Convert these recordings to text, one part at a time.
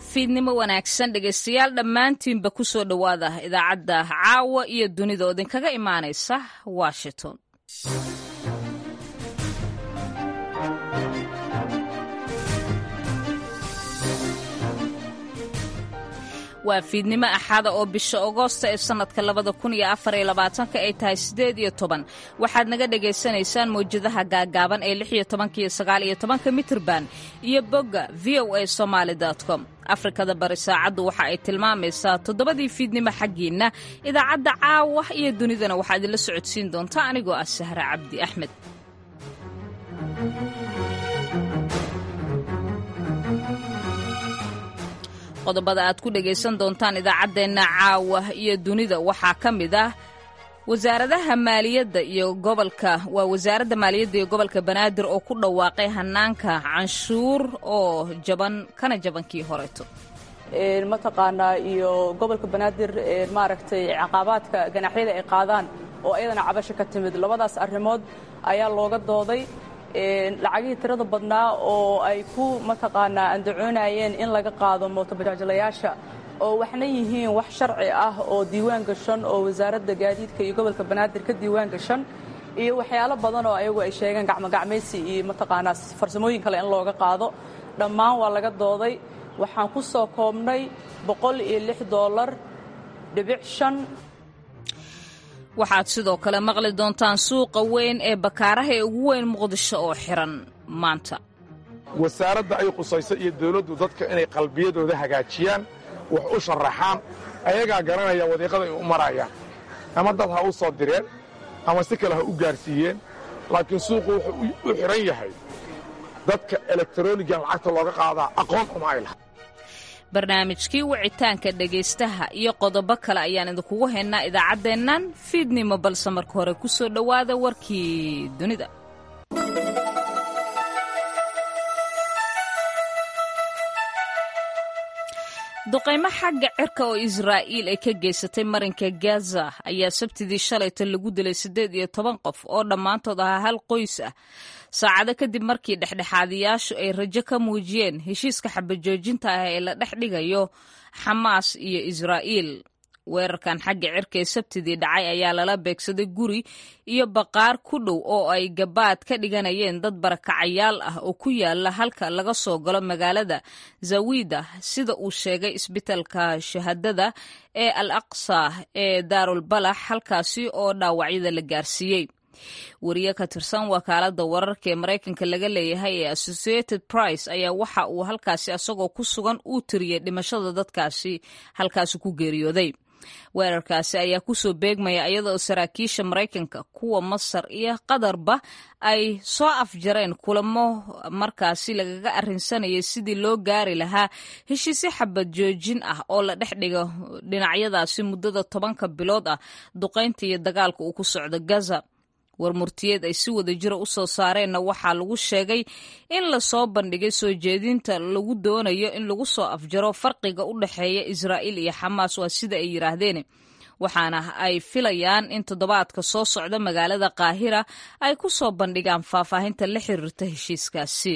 fiidnimo wanaagsan dhegaystayaal dhammaantiinba ku soo dhowaada idaacadda caawa iyo dunida oo idinkaga imaanaysa washington waa fiidnimo axada oo bisha agoosta ee sannadka labada kun iyo afar iyo labaatanka ay tahay siddeed iyo toban waxaad naga dhagaysanaysaan mawjadaha gaagaaban ee lix iyo tobanka iyo sagaal iyo tobanka mitrban iyo bogga v o a somaali com afrikada bari saacaddu waxa ay tilmaamaysaa toddobadii fiidnimo xaggiinna idaacadda caawa iyo dunidana waxaa idinla socodsiin doonta anigoo ah sahre cabdi axmed qodobada aad ku dhegaysan doontaan idaacaddeenna caawa iyo dunida waxaa ka mid ah wasaaradaha maaliyadda iyo gobolka waa wasaaradda maaliyadda iyo gobolka banaadir oo ku dhawaaqay hanaanka canshuur oo jaban kana jabankii horeeto mataqaanaa iyo gobolka banaadir maaragtay caqabaadka ganaxyada ay qaadaan oo ayadana cabasho ka timid labadaas arrimood ayaa looga dooday lacagihii tirada badnaa oo ay ku mataqaanaa andacoonayeen in laga qaado mootobajaajlayaasha oo waxna yihiin wax sharci ah oo diiwaan gashan oo wasaaradda gaadiidka iyo gobolka banaadir ka diiwaan gashan iyo waxyaalo badan oo ayagu ay sheegeen gacmogacmaysi iyo mataqaanaa farsamooyin kale in looga qaado dhammaan waa laga dooday waxaan ku soo koobnay boqol iyo lix doolar dhibic shan waxaad sidoo kale maqli doontaan suuqa weyn ee bakaaraha ee ugu weyn muqdisho oo xiran maanta wasaaradda ay qusayso iyo dawladdu dadka inay qalbiyadooda hagaajiyaan wax u sharaxaan ayagaa garanaya wadiiqada ay u marayaan ama dad ha u soo direen ama si kale ha u gaarsiiyeen laakiin suuqu wuxuu u xidhan yahay dadka elektronigan lacagta looga qaadaa aqoon uma ay laha barnaamijkii wicitaanka dhegaystaha iyo qodobo kale ayaan idinkugu haynaa idaacaddeennan fiidnimo balse marka hore ku soo dhowaada warkii dunida duqaymo xagga cirka oo israa'iil ay ka geysatay marinka gaza ayaa sabtidii shalayta lagu dilay siddeed iyo toban qof oo dhammaantood ahaa hal qoys ah saacado kadib markii dhexdhexaadiyaashu ay rajo ka muujiyeen heshiiska xabajoojinta ah ee la dhex dhigayo xamaas iyo israa'iil weerarkan xagga cirka ee sabtidii dhacay ayaa lala beegsaday guri iyo baqaar ku dhow oo ay gabaad ka dhiganayeen dad barakacayaal ah oo ku yaala halka laga soo galo magaalada zawida sida uu sheegay isbitaalka shahaadada ee al aqsa ee daarulbalax halkaasi oo dhaawacyada la gaarsiiyey wariye ka tirsan wakaaladda wararka ee maraykanka laga leeyahay ee associated price ayaa waxa uu halkaasi asagoo ku sugan uu tiriyey dhimashada dadkaasi halkaasi ku geeriyooday weerarkaasi ayaa kusoo beegmaya iyadaoo saraakiisha maraykanka kuwa masar iyo qatarba ay soo afjareen kulamo markaasi lagaga arrinsanayay sidii loo gaari lahaa heshiisyo xabad joojin ah oo la dhex dhigo dhinacyadaasi muddada tobanka bilood ah duqaynta iyo dagaalka uu ku socdo gaza war murtiyeed ay si wada jira u soo saareenna waxaa lagu sheegay in lasoo bandhigay soo jeedinta lagu doonayo in lagu soo afjaro farqiga u dhexeeya israa'iil iyo xamaas waa sida ay yidhaahdeen waxaana ay filayaan in toddobaadka soo socda magaalada qaahira ay ku soo bandhigaan faahfaahinta la xiriirta heshiiskaasi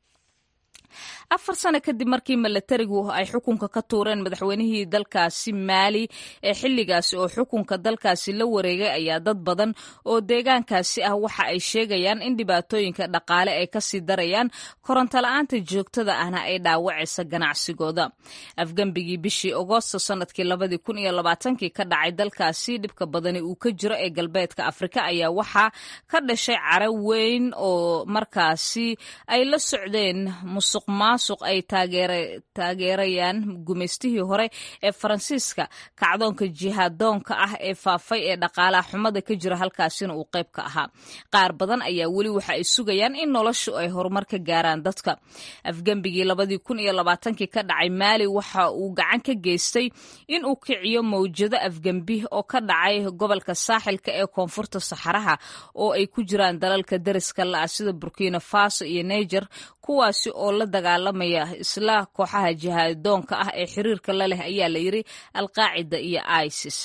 afar sano kadib markii milatarigu ay xukunka ka tuureen madaxweynihii dalkaasi maali ee xilligaasi oo xukunka dalkaasi la wareegay ayaa dad badan oo deegaankaasi ah waxa ay sheegayaan in dhibaatooyinka dhaqaale ay kasii darayaan korontola'aanta joogtada ahna ay dhaawacaysa ganacsigooda afgembigii bishii agoosto sanadkii labadii kun iyo labaatankii ka dhacay dalkaasi dhibka badani uu ka jiro ee galbeedka afrika ayaa waxaa ka dhashay cara weyn oo markaasi ay la socdeen musuq maasuq ay taageerayaan gumaystihii hore ee faransiiska kacdoonka jihaadoonka ah ee faafay ee dhaqaalaha xumada ka jira halkaasina uu qayb ka ahaa qaar badan ayaa weli waxa ay sugayaan in noloshu ay horumar ka gaaraan dadka afgembigii labadii kun iyo labaatankii ka dhacay maali waxa uu gacan ka geystay in uu kiciyo mawjado afgembi oo ka dhacay gobolka saaxilka ee koonfurta saxaraha oo ay ku jiraan dalalka deriska la-ah sida burkina faso iyo niger kuwaasi oo la dagaalamaya isla kooxaha jihaadoonka ah ee xiriirka la leh ayaa la yidri alqaacida iyo isis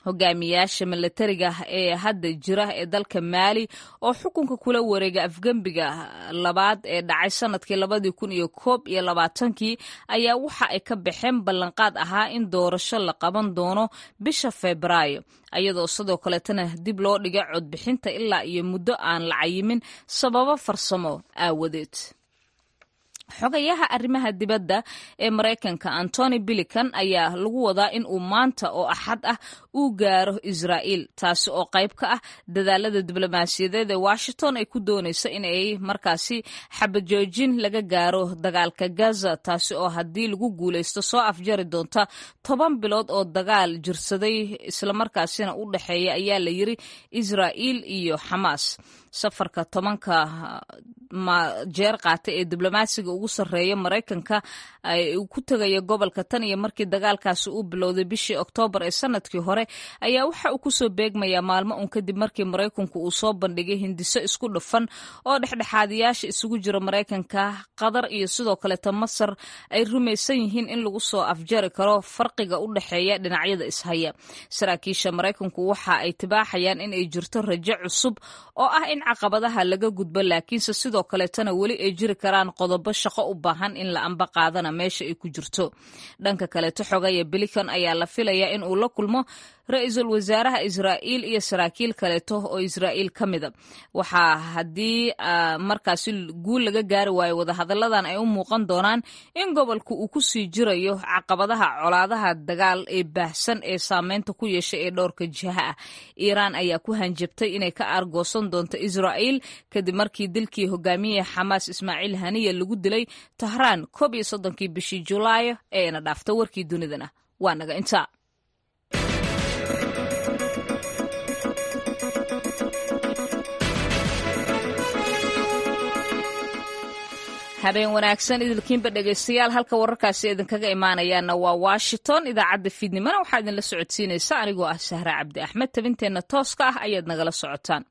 hogaamiyaasha milatariga ee hadda jira ee dalka maali oo xukunka kula wareega afgembiga labaad ee dhacay sanadkii labadii kun iyo koob iyo labaatankii ayaa waxa ay ka baxeen ballanqaad ahaa in doorasho la qaban doono bisha febraayo ayadoo sidoo kaleetana dib loo dhigay codbixinta ilaa iyo muddo aan la cayimin sababo farsamo aawadeed xogayaha arrimaha dibadda ee maraykanka antony bilican ayaa lagu wadaa in uu maanta oo axad ah uu gaaro israa'iil taasi oo qayb ka ah dadaalada diblomaasiyadeed ee washington ay ku doonayso in ay markaasi xabajoojin laga gaaro dagaalka gaza taasi oo haddii lagu guulaysto soo afjari doonta toban bilood oo dagaal jirsaday islamarkaasina u dhexeeya ayaa la yiri israa'iil iyo xamaas safarka tobanka jeer qaatay ee diblomaasiga ugu sarreeya maraykanka uu ku tegaya gobolka tan iyo markii dagaalkaasi uu bilowday bishii oktoobar ee sanadkii hore ayaa waxa uu kusoo beegmayaa maalmo uun kadib markii maraykanku uu soo bandhigay hindiso isku dhufan oo dhexdhexaadiyaasha isugu jira maraykanka qatar iyo sidoo kaleeta masar ay rumaysan yihiin in lagu soo afjari karo farqiga u dhexeeya dhinacyada ishaya saraakiisha maraykanku waxa ay tibaaxayaan in ay jirto rajo cusub oo ah in caqabadaha laga gudbo laakiinse sidoo kaleetana weli ay jiri karaan qodobo shaqo u baahan in la amba qaadana meesha ay ku jirto dhanka kaleeto xogaya bilican ayaa la filayaa in uu la kulmo ra-iisul wasaaraha israa'iil iyo saraakiil kaleeto oo israa'iil ka mida waxaa haddii markaasi guul laga gaari waayo wadahadalladan ay u muuqan doonaan in gobolku uu ku sii jirayo caqabadaha colaadaha dagaal ee baahsan ee saameynta ku yeeshay ee dhowrka jiha ah iiraan ayaa ku hanjabtay inay ka aargoosan doonto israa'iil kadib markii dilkii hogaamiyaha xamaas ismaaciil haniya lagu dilay tahraan koob iyo soddonkii bishii julaayo ee ina dhaafta warkii dunidana waa naga intaa habeen wanaagsan idilkiinba dhegaystayaal halka wararkaasi idinkaga imaanayaana waa washington idaacadda fiidnimona waxaa idinla socodsiinaysa anigoo ah sahra cabdi axmed tabinteenna tooska ah ayaad nagala socotaan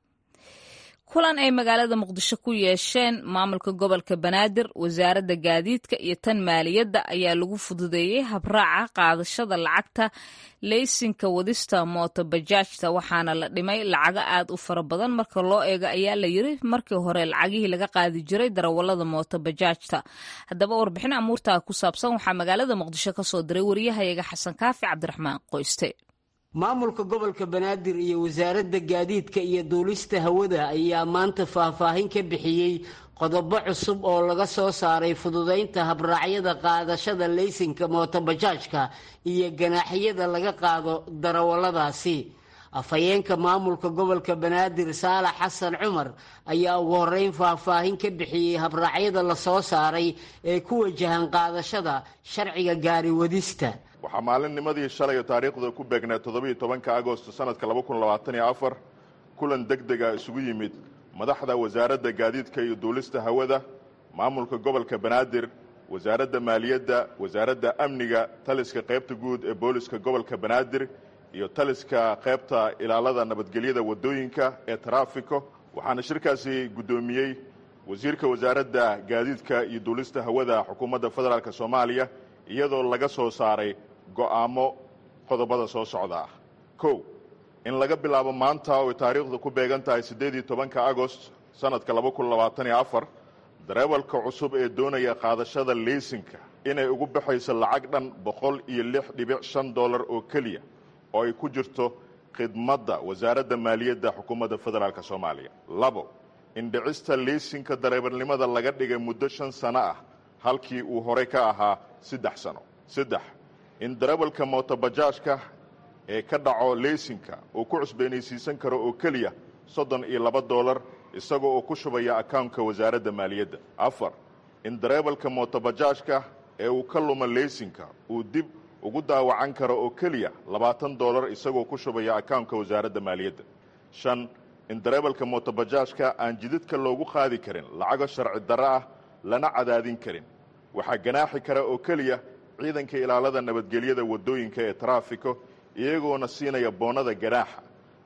kulan ay magaalada muqdisho ku yeesheen maamulka gobolka banaadir wasaaradda gaadiidka iyo tan maaliyadda ayaa lagu fududeeyey habraaca qaadashada lacagta leysinka wadista mooto bajaajta waxaana la dhimay lacago aad u fara badan marka loo eego ayaa la yiri markii hore lacagihii laga qaadi jiray darawalada mooto bajaajta haddaba warbixin amuurtaa ku saabsan waxaa magaalada muqdisho ka soo diray wariyahayaga xasan kaafi cabdiraxmaan qoyste maamulka gobolka banaadir iyo wasaaradda gaadiidka iyo duulista hawada ayaa maanta faahfaahin ka bixiyey qodobo cusub oo laga soo saaray fududaynta habraacyada qaadashada leysinka mootobajaajka iyo ganaaxyada laga qaado darawalladaasi afhayeenka maamulka gobolka banaadir saalax xasan cumar ayaa ugu horeyn faahfaahin ka bixiyey habraacyada la soo saaray ee ku wajahan qaadashada sharciga gaari wadista waxaa maalinnimadii shalay taariikhda ku beegnaa toddobiiyo tobanka agosto sanadka laba kun labaatan iyo afar kulan deg dega isugu yimid madaxda wasaaradda gaadiidka iyo duulista hawada maamulka gobolka banaadir wasaaradda maaliyadda wasaaradda amniga taliska qaybta guud ee booliska gobolka banaadir iyo taliska qaybta ilaalada nabadgelyada wadooyinka ee taraafiko waxaana shirkaasi guddoomiyey wasiirka wasaaradda gaadiidka iyo duulista hawada xukuumadda federaalk soomaaliya iyadoo laga soo saaray go'aamo qodobada soo socda ah kow in laga bilaabo maanta oo taariikhdu ku beegan tahay siddeed iyo tobanka agost sanadka laba kun labaatan iyo afar dareewalka cusub ee doonaya qaadashada leysinka inay ugu baxayso lacag dhan boqol iyo lix dhibic shan dollar oo keliya oo ay ku jirto khidmadda wasaaradda maaliyadda xukuumadda federaalk soomaaliya labo in dhicista leysinka dareebalnimada laga dhigay muddo shan sano ah halkii uu horey ka ahaa saddex sano saddex in darawalka mootobajaajka ee ka dhaco leysinka uu ku cusbeenaysiisan karo oo keliya soddon iyo laba dollar isagoo oo ku shubaya akawnka wasaaradda maaliyadda afar in dareewalka mootobajaajka ee uu ka luma leysinka uu dib ugu daawacan karo oo keliya labaatan dollar isagoo ku shubaya akawnka wasaaradda maaliyadda shan in dareewalka mootobajaajka aan jidadka loogu qaadi karin lacago sharci darro ah lana cadaadin karin waxaa ganaaxi kara oo keliya ciidanka ilaalada nabadgelyada wadooyinka ee taraafiko iyagoona siinaya boonada ganaaxa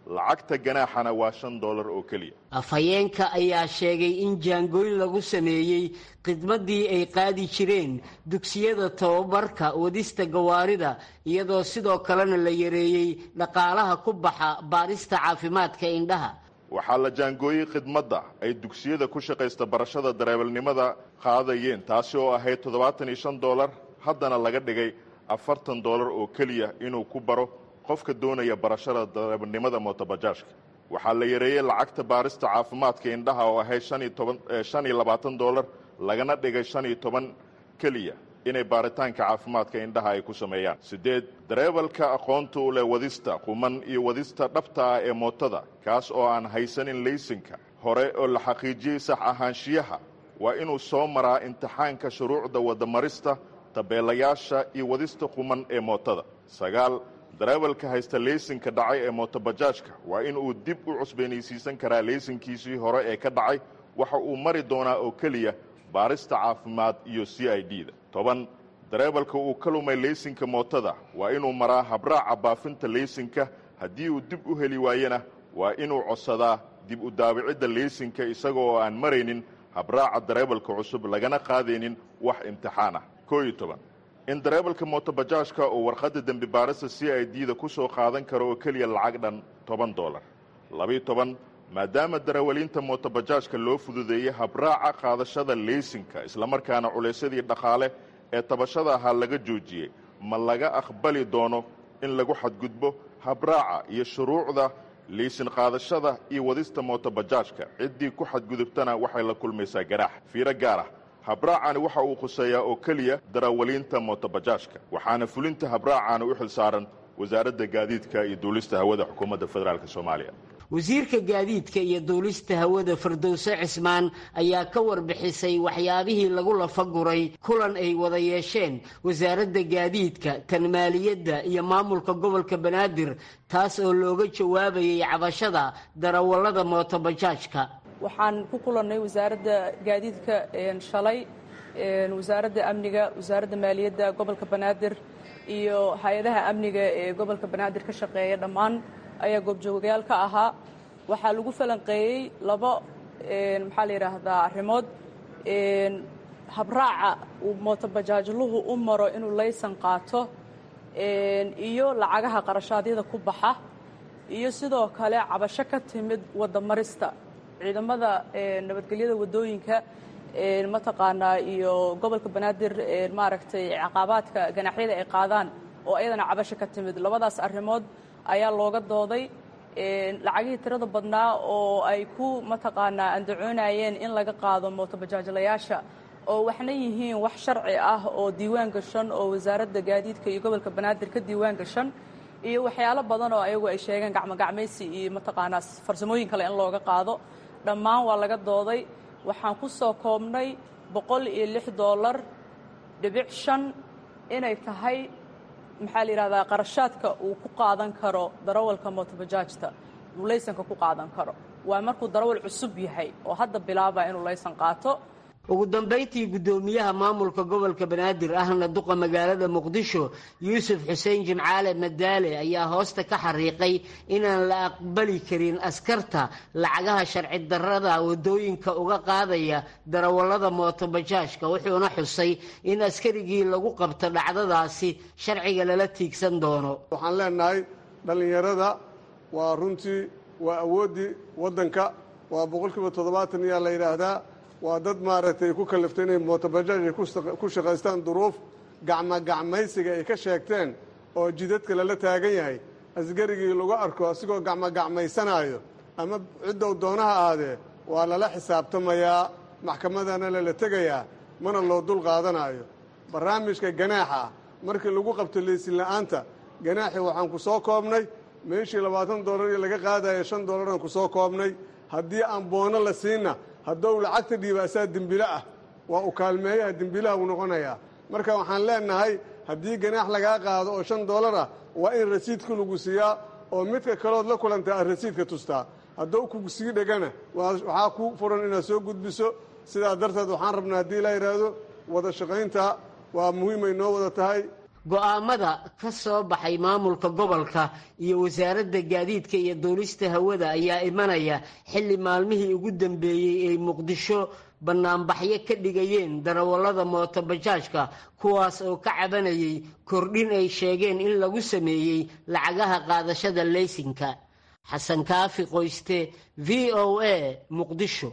lacagta ganaaxana waa shan dollar oo keliya afhayeenka ayaa sheegay in jaangooyn lagu sameeyey khidmaddii ay qaadi jireen dugsiyada tababarka wadista gawaarida iyadoo sidoo kalena la yareeyey dhaqaalaha ku baxa baarista caafimaadka indhaha waxaa la jaangooyey khidmadda ay dugsiyada ku shaqaysta barashada dareebelnimada qaadayeen taasi oo ahayd toddobaatan iyo shan dollar haddana laga dhigay afartan dollar oo keliya inuu ku baro qofka doonaya barashada dareebelnimada mootobajaajka waxaa la yareeyey lacagta baarista caafimaadka indhaha oo ahayd shan iyo labaatan dollar lagana dhigay shan iyo toban keliya inay baaritaanka caafimaadka indhaha ay ku sameeyaan siddeed dareebalka aqoonta u leh wadista quman iyo wadista dhabta ah ee mootada kaas oo aan haysanin laysinka hore oo la xaqiijiyey sax ahaanshiyaha waa inuu soo maraa imtixaanka shuruucda wadamarista tabeelayaasha iyo wadista quman ee mootada sagaal dareebalka haysta leysinka dhacay ee mootobajaajka waa inuu dib u cusbaynaysiisan karaa leysinkiisii hore ee ka dhacay waxa uu mari doonaa oo keliya baarista caafimaad iyo c i d da toban dareebalka uu ka lumay leysinka mootada waa inuu maraa habraaca baafinta leysinka haddii uu dib u heli waayena waa inuu codsadaa dib u daabicidda leysinka isaga oo aan maraynin habraaca dareebalka cusub lagana qaadaynin wax imtixaan ah koo iyo toban in dareebalka mootobajaajka uu warqadda dembi baarista c i d da ku soo qaadan karo oo keliya lacag dhan toban dollar labiyo toban maadaama darawaliinta mootobajaajka loo fududeeyey habraaca qaadashada leysinka islamarkaana culaysyadii dhaqaale ee tabashada ahaa laga joojiyey ma laga aqbali doono in lagu xadgudbo habraaca iyo shuruucda leysin qaadashada iyo wadista mootobajaajka ciddii ku xadgudubtana waxay la kulmaysaa garaax fiiro gaar ah habraacani waxa uu khuseeyaa oo keliya darawaliinta mootobajaajka waxaana fulinta habraacani u xil saaran wasaaradda gaadiidka iyo duulista hawada xukuumadda federaalk soomaaliya wasiirka gaadiidka iyo duulista hawada firdowse cismaan ayaa ka warbixisay waxyaabihii lagu lafaguray kulan ay wada yeesheen wasaaradda gaadiidka tan maaliyadda iyo maamulka gobolka banaadir taas oo looga jawaabayay cabashada darawallada mootobajaajka waxaan ku kulannay wasaaradda gaadiidka shalay wasaaradda amniga wasaaradda maaliyadda gobolka banaadir iyo hay-adaha amniga ee gobolka banaadir ka shaqeeya dhammaan ayaa goobjoogayaal ka ahaa waxaa lagu falanqeeyey laba maxaa la yidhaahdaa arrimood habraaca uu mootobajaajluhu u maro inuu laysan qaato iyo lacagaha qarashaadyada ku baxa iyo sidoo kale cabasho ka timid wadamarista ciidamada nabadgelyada wadooyinka mataqaanaa iyo gobolka banaadir maaragtay caqabaadka ganaxyada ay qaadaan oo ayadana cabasho ka timid labadaas arrimood ayaa looga dooday lacagihii tirada badnaa oo ay ku mataqaanaa andacoonayeen in laga qaado mootobajaajlayaasha oo waxna yihiin wax sharci ah oo diiwaan gashan oo wasaaradda gaadiidka iyo gobolka banaadir ka diiwaan gashan iyo waxyaalo badan oo ayagu ay sheegeen gacmogacmaysi iyo mataqaanaa farsamooyin kale in looga qaado dhammaan waa laga dooday waxaan ku soo koobnay boqol iyo lix dollar dhibic shan inay tahay maxaa la yidhahdaa qarashaadka uu ku qaadan karo darawalka mootobajaajta uu laysanka ku qaadan karo waa markuu darawal cusub yahay oo hadda bilaabaa inuu laysan qaato ugu dambayntii guddoomiyaha maamulka gobolka banaadir ahna duqa magaalada muqdisho yuusuf xuseen jimcaale madaale ayaa hoosta ka xariiqay inaan la aqbali karin askarta lacagaha sharci darrada wadooyinka uga qaadaya darawallada mootobajaajka wuxuuna xusay in askarigii lagu qabto dhacdadaasi sharciga lala tiigsan doono waxaan leenahay dhallinyarada waa runtii waa awooddii waddanka waa boqolkiiba toddobaatan ayaa la yidhaahdaa waa dad maaragtay ku kaliftay inay mootobajaaj ay ku shaqaystaan duruuf gacmogacmaysiga ay ka sheegteen oo jidadka lala taagan yahay askarigii lagu arko asigoo gacmogacmaysanaayo ama ciddow doonaha aadee waa lala xisaabtamayaa maxkamadana lala tegayaa mana loo dul qaadanaayo barnaamijka ganaaxa ah markii lagu qabto leysin la'aanta ganaaxii waxaan ku soo koobnay meeshii labaatan dollar iyo laga qaadaya shan dollaraan ku soo koobnay haddii aan boono la siinna haddou lacagta dhiiba asaa dembilo ah waa u kaalmeeyaha dembilaha uu noqonayaa marka waxaan leenahay haddii ganaax lagaa qaado oo shan dollar ah waa in rasiidka lagu siiyaa oo midka kalood la kulantaa aad rasiidka tustaa haddou kugu sii dhegana waxaa ku furan inaad soo gudbiso sidaa darteed waxaan rabnaa haddii la yidhaahdo wada shaqaynta waa muhiimay noo wada tahay go'aamada ka soo baxay maamulka gobolka iyo wasaaradda gaadiidka iyo duulista hawada ayaa imanaya xilli maalmihii ugu dambeeyey ay muqdisho bannaanbaxyo ka dhigayeen darawallada mootobajaajka kuwaas oo ka cabanayay kordhin ay sheegeen in lagu sameeyey lacagaha qaadashada leysinka xasan kaafi qoyste v o a muqdisho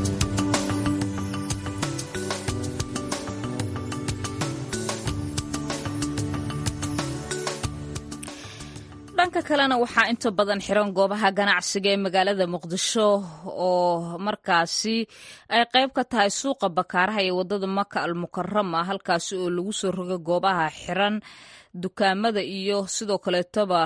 dhanka kalena waxaa inta badan xiran goobaha ganacsiga ee magaalada muqdisho oo markaasi ay qayb ka tahay suuqa bakaaraha iyo wadada maka al mukarama halkaasi oo lagu soo roga goobaha xiran dukaamada iyo sidoo kaleetoba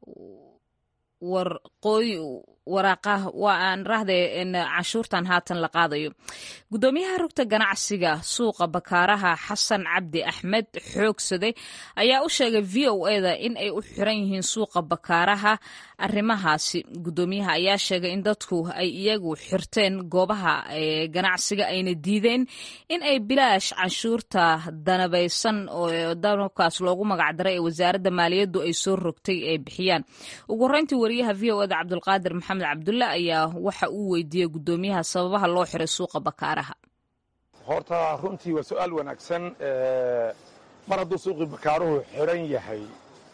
warqooy waraaqa waa aan rahde canshuurtan haatan la qaadayo guddoomiyaha rugta ganacsiga suuqa bakaaraha xasan cabdi axmed xoogsade ayaa u sheegay v o eda in ay u xiran yihiin suuqa bakaaraha arrimahaasi guddoomiyaha ayaa sheegay in dadku ay iyagu xirteen goobaha ganacsiga ayna diideen in ay bilaash canshuurta danabaysan oo danabkaas loogu magacdaray ee wasaaradda maaliyaddu ay soo rogtay ay bixiyaan ugu horeyntii wariyaha v o eda cabdulqaadir maxamed cabdulle ayaa waxa uu weydiiyey guddoomiyaha sababaha loo xiray suuqa bakaaraha horta runtii waa su-aal wanaagsan mar hadduu suuqii bakaaruhu xiran yahay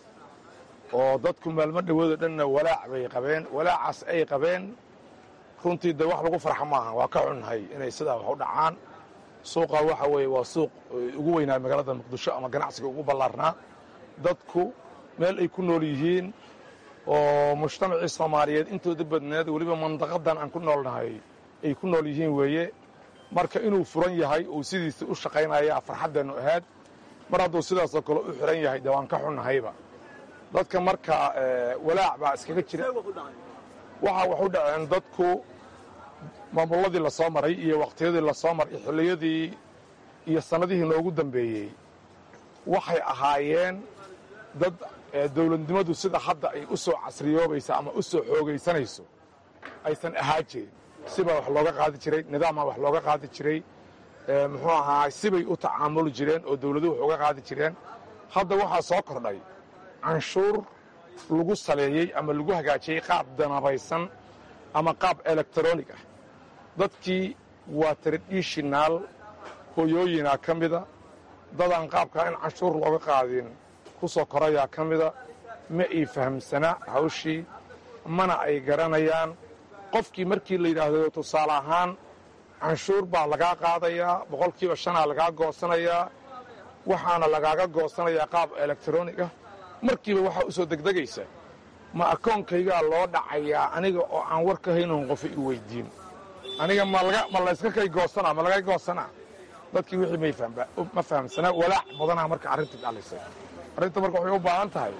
oo dadku maalmo dhawoodoo dhanna walaac bay qabeen walaacaas ay qabeen runtii de wax lagu farxa maaha waa ka xunnahay inay sidaa wax u dhacaan suuqa waxa weeye waa suuq ugu weynaa magaalada muqdisho ama ganacsiga ugu ballaarnaa dadku meel ay ku nool yihiin oo mujtamacii soomaaliyeed intooda badneed weliba mandaqadan aan ku noolnahay ay ku nool yihiin weeye marka inuu furan yahay uu sidiisa u shaqaynaya farxaddeennu ahaad mar hadduu sidaasoo kale u xiran yahay de waan ka xunnahayba dadka marka walaac baa iskaga jira waxaa wax u dhaceen dadku maamulladii la soo maray iyo waqtiyadii la soo maray xilliyadii iyo sannadihii noogu dambeeyey waxay ahaayeen dad dawladnimadu sida hadda ay u soo casriyoobaysa ama u soo xoogaysanayso aysan ahaa jirin sibaa wax looga qaadi jiray nidaamaa wax looga qaadi jiray muxuu ahaa sibay u tacaamuli jireen oo dawladuhu wax uga qaadi jireen hadda waxaa soo kordhay canshuur lagu saleeyey ama lagu hagaajiyey qaab danabaysan ama qaab elektronig ah dadkii waa tradishinaal hoyooyinaa ka mida dadaan qaabkaa in canshuur looga qaadin ku soo korayaa ka mida ma ay fahamsanaa hawshii mana ay garanayaan qofkii markii la yidhaahdo tusaale ahaan canshuur baa lagaa qaadayaa boqolkiiba shanaa lagaa goosanayaa waxaana lagaaga goosanayaa qaab elektronig ah markiiba waxaa u soo degdegaysa ma akoonkaygaa loo dhacayaa aniga oo aan war ka haynon qofa i weyddiin aniga ma layska kay goosanaa ma laga goosanaa dadkii wixii ma fahamsanaa walaac badanaa marka arrintii dhalisay arrinta marka waxay u baahan tahay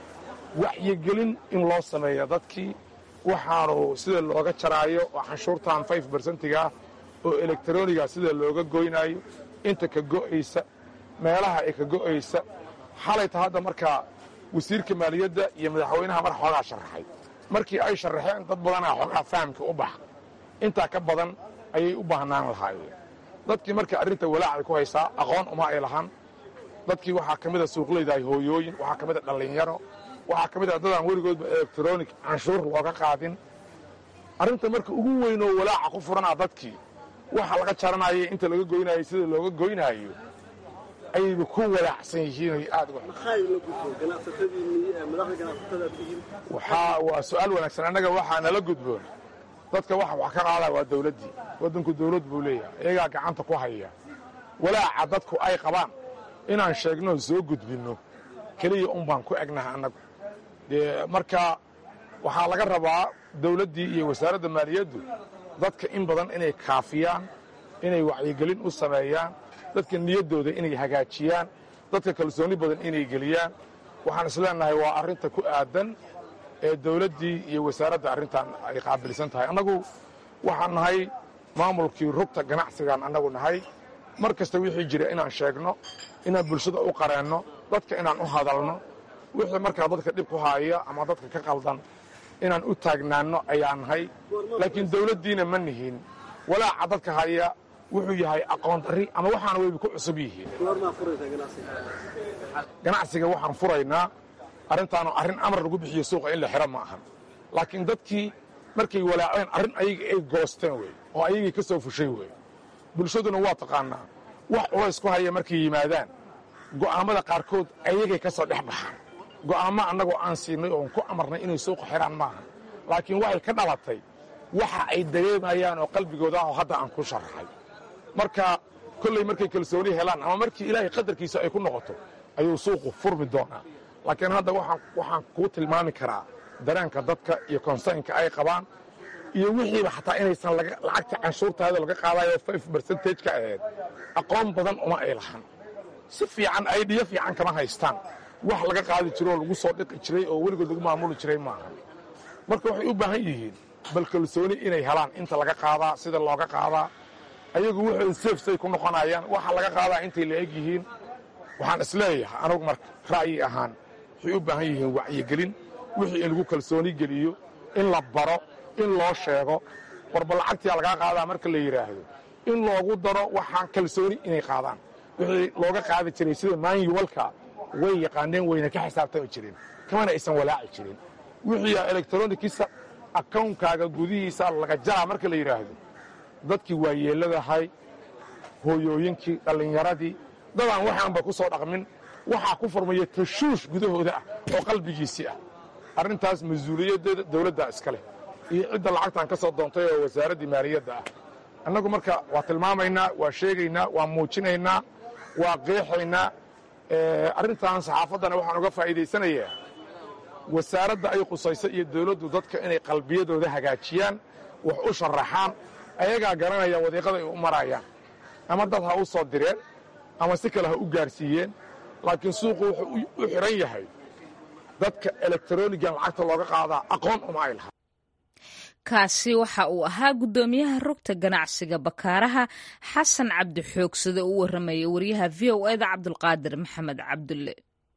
wacyigelin in loo sameeya dadkii waxaanu sida looga jaraayo oo canshuurtan five bersentigaah oo elektroniga sida looga goynaayo inta ka go'aysa meelaha ay ka go'aysa xalayta hadda markaa wasiirka maaliyadda iyo madaxweynaha mar xoogaa sharaxay markii ay sharaxeen dad badanaa xoogaa fahamka u baxa intaa ka badan ayay u baahnaan lahaayeen dadkii marka arrinta walaacay ku haysaa aqoon uma ay lahan dadkii waxaa ka mida suuqlaydahay hooyooyin waxaa ka mida dhallinyaro waxaa ka mid a dadaan weligoodba elektronig canshuur looga qaadin arrinta marka ugu weynoo walaaca ku furanaa dadkii waxa laga jaranaya inta laga goynaayo sida looga goynaayo ayayba ku walaacsan yihiin aad waa su-aal wanaagsan annaga waxaa nala gudboon dadka waxa wax ka qaadaya waa dawladdii waddanku dawlad buu leeyahay iyagaa gacanta ku haya walaaca dadku ay qabaan inaan sheegno soo gudbinno keliya un baan ku egnaha annagu dee marka waxaa laga rabaa dawladdii iyo wasaaradda maaliyaddu dadka in badan inay kaafiyaan inay wacyigelin u sameeyaan dadka niyaddooda inay hagaajiyaan dadka kalsooni badan inay geliyaan waxaan isleenahay waa arrinta ku aadan ee dawladdii iyo wasaaradda arrintan ay qaabilsan tahay annagu waxaan nahay maamulkii rugta ganacsigaan annagu nahay mar kasta wixii jira inaan sheegno inaan bulshada u qareenno dadka inaan u hadalno wixii markaa dadka dhib ku haaya ama dadka ka qaldan inaan u taagnaanno ayaa nahay laakiin dawladdiina ma nihin walaaca dadka haya wuxuu yahay aqoon darri ama waxaana wayba ku cusub yihiin ganacsiga waxaan furaynaa arrintaanu arrin amar lagu bixiyo suuqa in la xiro ma ahan laakiin dadkii markay walaaceen arrin ayaga ay goosteen wey oo ayagii ka soo fushay wey bulshaduna waa taqaannaa wax culays ku haya markay yimaadaan go'aammada qaarkood ayagay ka soo dhex baxaan go'aammo annagoo aan siinay oon ku amarnay inay suuqa xidhaan maahan laakiin waxay ka dhalatay waxa ay dareemayaan oo qalbigooda ah oo hadda aan ku sharaxay marka kolley markay kalsooni helaan ama markii ilaahay qadarkiisa ay ku noqoto ayuu suuqu furmi doonaa laakiin hadda waxaan kuu tilmaami karaa dareenka dadka iyo konsaynka ay qabaan iyo wixiiba xataa inaysan lacagta canshuurtaada laga qaadayo five bercentage ka ahayd aqoon badan uma ay lahan si fiican aydhiyo fiican kama haystaan wax laga qaadi jiro oo lagu soo dhiqi jiray oo weligood lagu maamuli jiray maaha marka waxay u baahan yihiin bal kalsooni inay helaan inta laga qaadaa sida looga qaadaa ayagu wuxuu seefsay ku noqonayaan waxa laga qaadaa intay la eg yihiin waxaan isleeyahay anugu marka ra'yi ahaan waxay u baahan yihiin wacyigelin wixii in lagu kalsooni geliyo in la baro in loo sheego warba lacagtiyaa lagaa qaadaa marka la yidhaahdo in loogu daro waxaan kalsooni inay qaadaan wixii looga qaadi jiray sida maanyuwalka way yaqaaneen wayna ka xisaabtami jireen kamana aysan walaaci jirin wixii elektronikiisa akawnkaaga gudihiisa laga jaraa marka la yidhaahdo dadkii waa yeelladahay hooyooyinkii dhallinyaradii dadaan waxaanba ku soo dhaqmin waxaa ku furmaya tashuush gudahooda ah oo qalbigiisii ah arrintaas mas-uuliyaddeeda dawladdaa iska leh iyo cidda lacagtan ka soo doontay oo wasaaraddii maaliyadda ah annagu marka waa tilmaamaynaa waa sheegaynaa waa muujinaynaa waa qeexaynaa arrintan saxaafaddana waxaan uga faa'iidaysanayaa wasaaradda ay qusayso iyo dawladdu dadka inay qalbiyadooda hagaajiyaan wax u sharaxaan ayagaa garanaya wadiiqada ay u marayaan ama dad ha u soo direen ama si kale ha u gaarsiiyeen laakiin suuqu wuxuu u xidhan yahay dadka elektronigan lacagta looga qaadaa aqoon uma ay lahaa kaasi waxa uu ahaa guddoomiyaha rugta ganacsiga bakaaraha xasan cabdi xoogsade u warramaya wariyaha v o eda cabdulqaadir maxamed cabdulle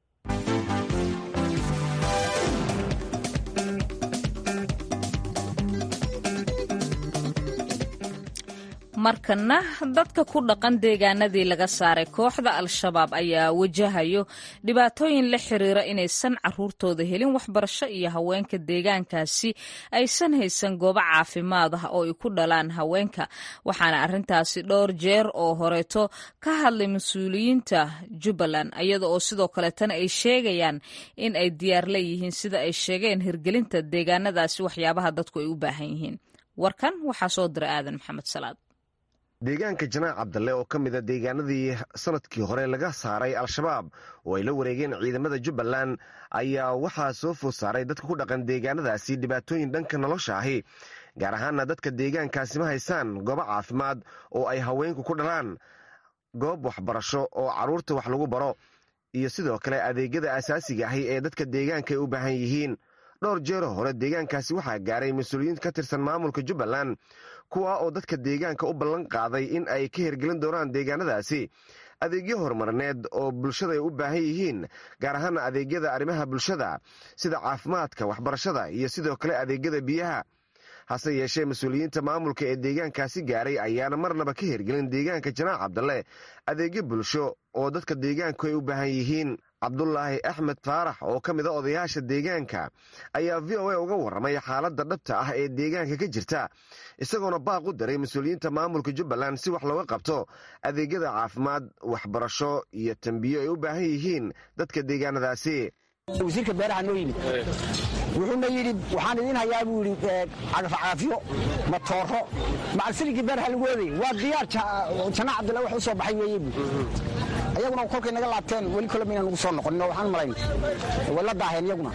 markana dadka ku dhaqan deegaanadii laga saaray kooxda al-shabaab ayaa wajahayo dhibaatooyin la xiriira inaysan caruurtooda helin waxbarasho iyo haweenka deegaankaasi aysan haysan goobo caafimaad ah oo ay ku dhalaan haweenka waxaana arrintaasi dhowr jeer oo horeeto ka hadlay mas-uuliyiinta jubbaland iyada oo sidoo kaleetana ay sheegayaan in ay diyaar leeyihiin sida ay sheegeen hirgelinta deegaanadaasi waxyaabaha dadku ay u baahan yihiin warkan waxaa soo dira aadan maxamed salaad deegaanka janaac cabdalle oo ka mida deegaanadii sanadkii hore laga saaray al-shabaab oo ay la wareegeen ciidamada jubbaland ayaa waxaa soo food saaray dadka ku dhaqan deegaanadaasi dhibaatooyin dhanka nolosha ahi gaar ahaana dadka deegaankaasi ma haysaan goobo caafimaad oo ay haweenku ku dhalaan goob waxbarasho oo carruurta wax lagu baro iyo sidoo kale adeegyada asaasiga ahi ee dadka deegaanka ay u baahan yihiin dhowr jeero hore deegaankaasi waxaa gaaray mas-uuliyiin ka tirsan maamulka jubbaland kuwa oo dadka deegaanka u ballan qaaday in ay ka hirgelin doonaan deegaanadaasi adeegyo horumarineed oo bulshada ay u baahan yihiin gaar ahaana adeegyada arrimaha bulshada sida caafimaadka waxbarashada iyo sidoo kale adeegyada biyaha hase yeeshee mas-uuliyiinta maamulka ee deegaankaasi gaaray ayaana marnaba ka hirgelin deegaanka janaac cabdalle adeegyo bulsho oo dadka deegaanku ay u baahan yihiin cabdulaahi axmed faarax oo ka mid a odayaasha deegaanka ayaa v o a uga warramay xaaladda dhabta ah ee deegaanka ka jirta isagoona baaq u daray mas-uuliyiinta maamulka jubbaland si wax looga qabto adeegyada caafimaad waxbarasho iyo tambiyo ay u baahan yihiin dadka deegaanadaasi wasiirka beeraha noo yimid wuxuuna yidhi waxaan idiin hayaa buu yidhi cagafcagafyo matooro macalsilinkii beeraha lagu oodayy waa diyaar janaac cabdilla wax u soo baxay weeye buu ayaguna kolkay naga laabteen weli kole mayna nagu soo noqonin oo waxaan malayn way la daaheen iyaguna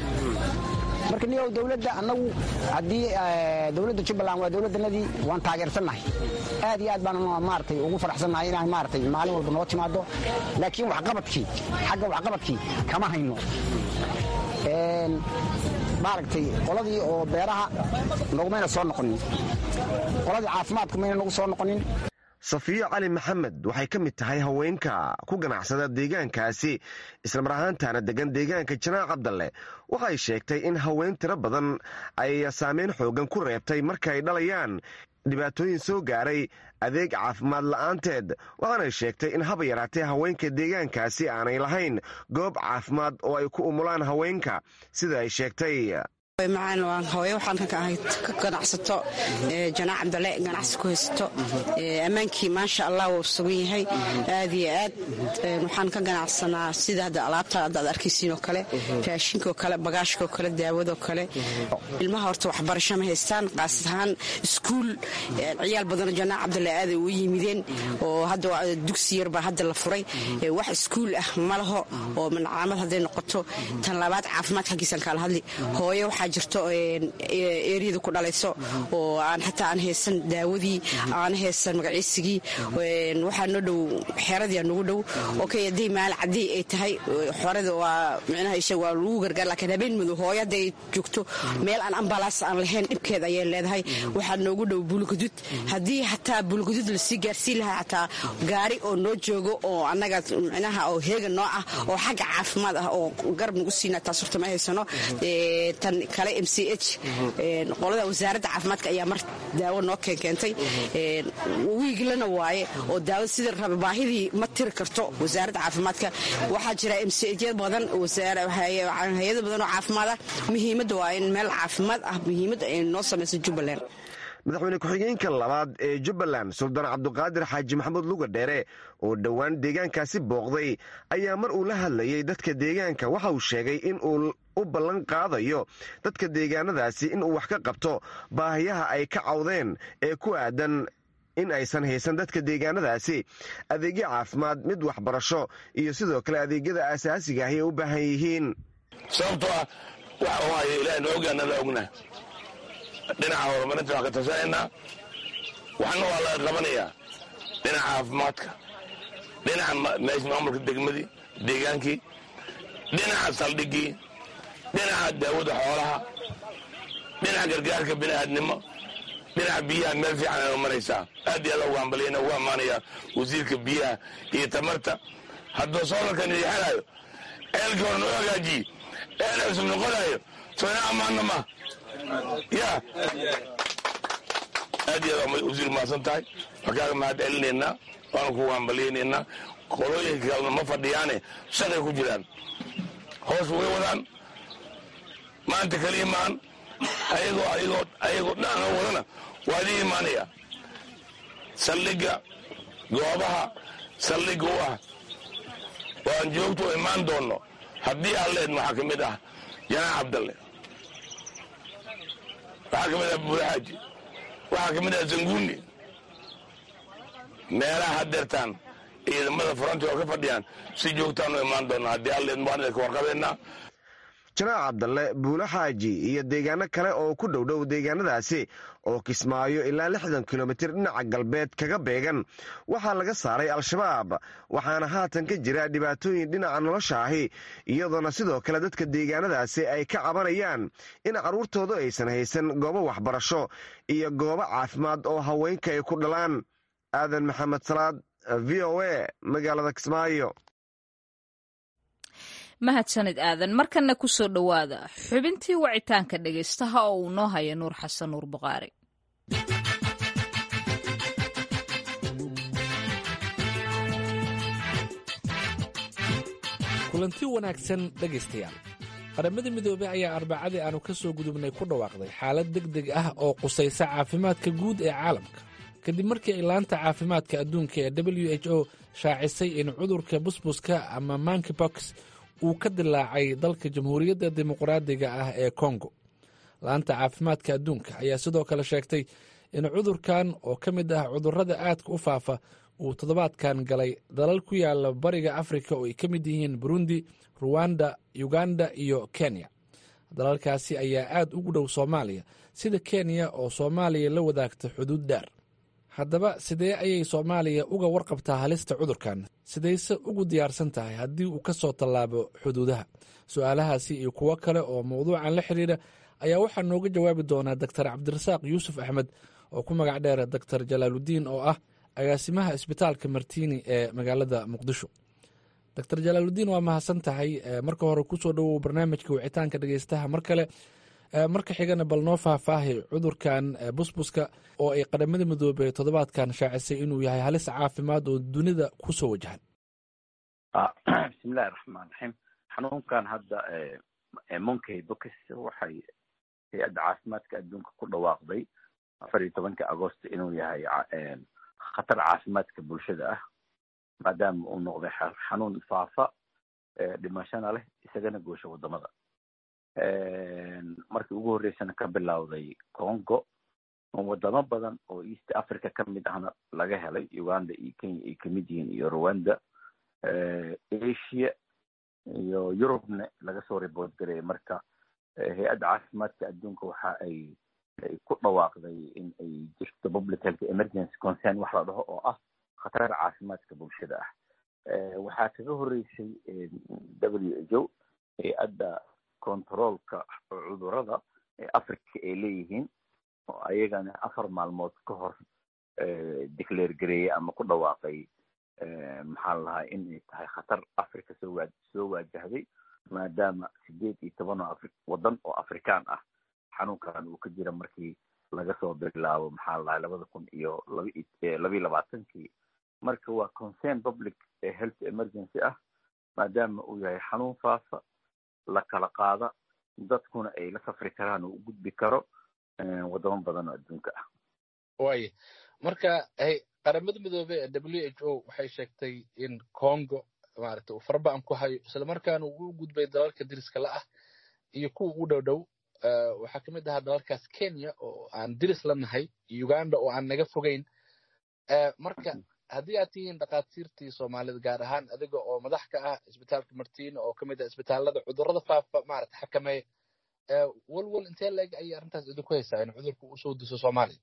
marka niyow dowladda annagu haddii dowladda jubbaland waa dowladdanadii waan taageersannahay aad iyo aad baan maaratay ugu faraxsannahay inaan maaratay maalin walba noo timaado laakiin waxqabadkii xagga waxqabadkii kama hayno maaragtay qoladii oo beeraha nogumayna soo noqonin qoladii caafimaadku mayna nagu soo noqonin safiyo cali maxamed waxay ka mid tahay haweenka ku ganacsada deegaankaasi islamar ahaantaana degan deegaanka janaac cabdalle waxay sheegtay in haween tiro badan ay saameyn xoogan ku reebtay marka ay dhalayaan dhibaatooyin soo gaaray adeeg caafimaad la'aanteed waxaanay sheegtay in haba yaraatee haweenka deegaankaasi aanay lahayn goob caafimaad oo ay ku umulaan haweenka sida ay sheegtay macaan waan hooyo waxaan ka ahay ka ganacsato janaac cabdale ganacsi ku haysato ammaankii maasha allah wuu sugan yahay aad iyo aad waxaan ka ganacsanaa sida hadda alaabta hadda aad arkaysiin oo kale raashinkaoo kale bagaashkaoo kale daawadoo kale ilmaha horta waxbarasho ma haystaan qaas ahaan iskuul ciyaal badanoo janaac cabdale aaday ugu yimideen oo hadda dugsi yarbaa hadda la furay wax iskuul ah ma laho oo mancaamad hadday noqoto tan labaad caafimaad xaggiisaan kaala hadli hooyo waxaa jirto eeriyada ku dhalayso oo aan xataa aan haysan daawadii aan haysan magaciisigii waxaa noo dhow xeeradii nagu dhow okay haddii maal cadii ay tahay xorada waa micnaha isha waa lagu gargaar laakiin habeen madow hooyo hadday joogto meel aan ambalaas aan lahayn dhibkeed ayay leedahay waxaa noogu dhow buulgadud haddii xataa buulgadud lasii gaarsiin lahaa xataa gaari oo noo joogo oo annaga micnaha oo heega noo ah oo xagga caafimaad ah oo garab nagu siina taas horta ma haysano tan kale m c h qolada wasaaradda caafimaadka ayaa mar daawo noo keenkeentay wiiglana waaye oo daawo sida raba baahidii ma tiri karto wasaaradda caafimaadka waxaa jira m c h badan hay-ado badan oo caafimaad ah muhiimadda waa in meel caafimaad ah muhiimadda ay noo samayso jubbaland madaxweyne ku-xigeenka labaad ee jubbaland suldaan cabduqaadir xaaji maxamuud luga dheere oo dhowaan deegaankaasi booqday ayaa mar uu la hadlayay dadka deegaanka waxa uu sheegay in uu u ballan qaadayo dadka deegaanadaasi inuu wax ka qabto baahiyaha ay ka cawdeen ee ku aadan in aysan haysan dadka deegaanadaasi adeegyo caafimaad mid waxbarasho iyo sidoo kale adeegyada aasaasiga ahi ay u baahan yihiin sababtoo ah waxa u haya ilaah na ogaana la ogna dhinaca horumarinta waan ka tasanaynaa waxna waa laga qabanayaa dhinaca caafimaadka dhinaca maamulka degmadii deegaankii dhinaca saldhigii dhinaca daawada xoolaha dhinaca gargaarka bini'aadnimo dhinaca biyaha meel fiican ay maraysaa aad iyo aad ugu hambaliyana ugu ammaanayaa wasiirka biyaha iyo tamarta hadduu soolarkan idixanayo ceelkii hore noo hagaajiye eel cusub noqonayo soo ina ammaanna ma ya aad iyo aad wasiir mahadsan tahay waxaan kaaga mahad celinaynaa waana kugu hambaliyaynaynaa qolooyinka kalena ma fadhiyaane shaqay ku jiraan hoos way wadaan maanta kaliya maan ayagoo ayagoo ayagoo dhan wadana waa idin imaanaya saldhigga goobaha saldhigga u ah oo aan joogto u imaan doonno haddii alleed waxaa ka mid ah janaax cabdalle waxaa ka mid ah buulxaaji waxaa ka mid ah zanguuni meelaha hadeertaan ciidamada furanti oo ka fadhiyaan si joogtaan u imaan doonna haddii alleed waan idinka warqabeynaa janaac cabdalle buulo xaaji iyo deegaano kale oo ku dhowdhow deegaanadaasi oo kismaayo ilaa lixdan kilomitir dhinaca galbeed kaga beegan waxaa laga saaray al-shabaab waxaana haatan ka jira dhibaatooyin dhinaca nolosha ahi iyadoona sidoo kale dadka deegaanadaasi ay ka cabanayaan in carruurtoodu aysan haysan goobo waxbarasho iyo goobo caafimaad oo haweenka ay ku dhalaan aadan maxamed salaad v o a magaalada kismaayo mahadsanid aadan markanna ku soo dhowaada xubintii wacitaanka dhegaystaha oo uu noo haya nuur xasan nuur buqaari kulanti wanaagsan dhegaystayaal qaramada midoobey ayaa arbacadii aanu ka soo gudubnay ku dhawaaqday xaalad deg deg ah oo qusaysa caafimaadka guud ee caalamka kadib markii ay laanta caafimaadka adduunka ee w h o shaacisay in cudurka busbuska ama mankibox uu ka dilaacay dalka jamhuuriyadda dimuqraadiga ah ee kongo laanta caafimaadka adduunka ayaa sidoo kale sheegtay in cudurkan oo ka mid ah cudurrada aadka u faafa uu toddobaadkan galay dalal ku yaala bariga afrika oo ay ka mid yihiin burundi ruwanda uganda iyo kenya dalalkaasi ayaa aad ugu dhow soomaaliya sida kenya oo soomaaliya la wadaagta xuduud dheer haddaba sidee ayay soomaaliya uga warqabtaa halista cudurkan sidayse ugu diyaarsan tahay haddii uu ka soo tallaabo xuduudaha su-aalahaasi iyo kuwo kale oo mawduucan la xidhiidha ayaa waxaa nooga jawaabi doonaa doktar cabdirasaaq yuusuf axmed oo ku magac dheera doktar jalaaludiin oo ah agaasimaha isbitaalka martiini ee magaalada muqdisho doctor jalaaludiin waa mahadsan tahay marka hore kusoo dhowow barnaamijka wicitaanka dhegeystaha mar kale marka xigana bal noo faahfaahi cudurkan busbuska oo ay qaramada midoobey toddobaadkan shaacisay inuu yahay halis caafimaad oo dunida kusoo wajahan bismillahi raxmaan raxiim xanuunkan hadda monkey box waxay hay-adda caafimaadka adduunka ku dhawaaqday afar iyo tobanka agost inuu yahay khatar caafimaadka bulshada ah maadaama uu noqday xanuun faafa dhimashana leh isagana goosha wadamada markii ugu horreysana ka bilowday congo wadamo badan oo east africa ka mid ahna laga helay uganda iyo kenya ay kamid yihiin iyo rwanda asia iyo eurubne laga soo report garaya marka hay-adda caafimaadka adduunka waxa ay ku dhawaaqday in ay jirto public health emergency concern wax la dhaho oo ah khatar caafimaadka bulshada ah waxaa kaga horreysay w h o hay-adda controolka cudurada ee africa ay leeyihiin oo ayagana afar maalmood ka hor declare gareeyey ama ku dhawaaqay maxaa la lahaa inay tahay khatar africa soo waa soo waajahday maadaama sideed iyo toban oo afri waddan oo afrikaan ah xanuunkan uu ka jira markii laga soo bilaabo maxaa la lahaa labada kun iyo labayo labaatankii marka waa concern public health emergency ah maadaama uu yahay xanuun faafa la kala qaada dadkuna ay la safri karaan oo u gudbi karo wadamo badan oo adduunka ah waaya marka qaramada midoobey ee w h o waxay sheegtay in congo maaragtay uu farba'an ku hayo islamarkaana uu u gudbay dalalka diriska la ah iyo kuwa ugu dhow dhow waxaa kamid ahaa dalalkaas kenya oo aan diris la nahay uganda oo aan naga fogeyn marka haddii aad tihiin dhakhaatiirtii soomaalida gaar ahaan adiga oo madax ka ah isbitaalka martina oo kamid ah isbitaalada cudurada faafa maarata xakameeya walwal intee leeg ayay arrintaas idinku haysaa in cudurku usoo diso soomaaliya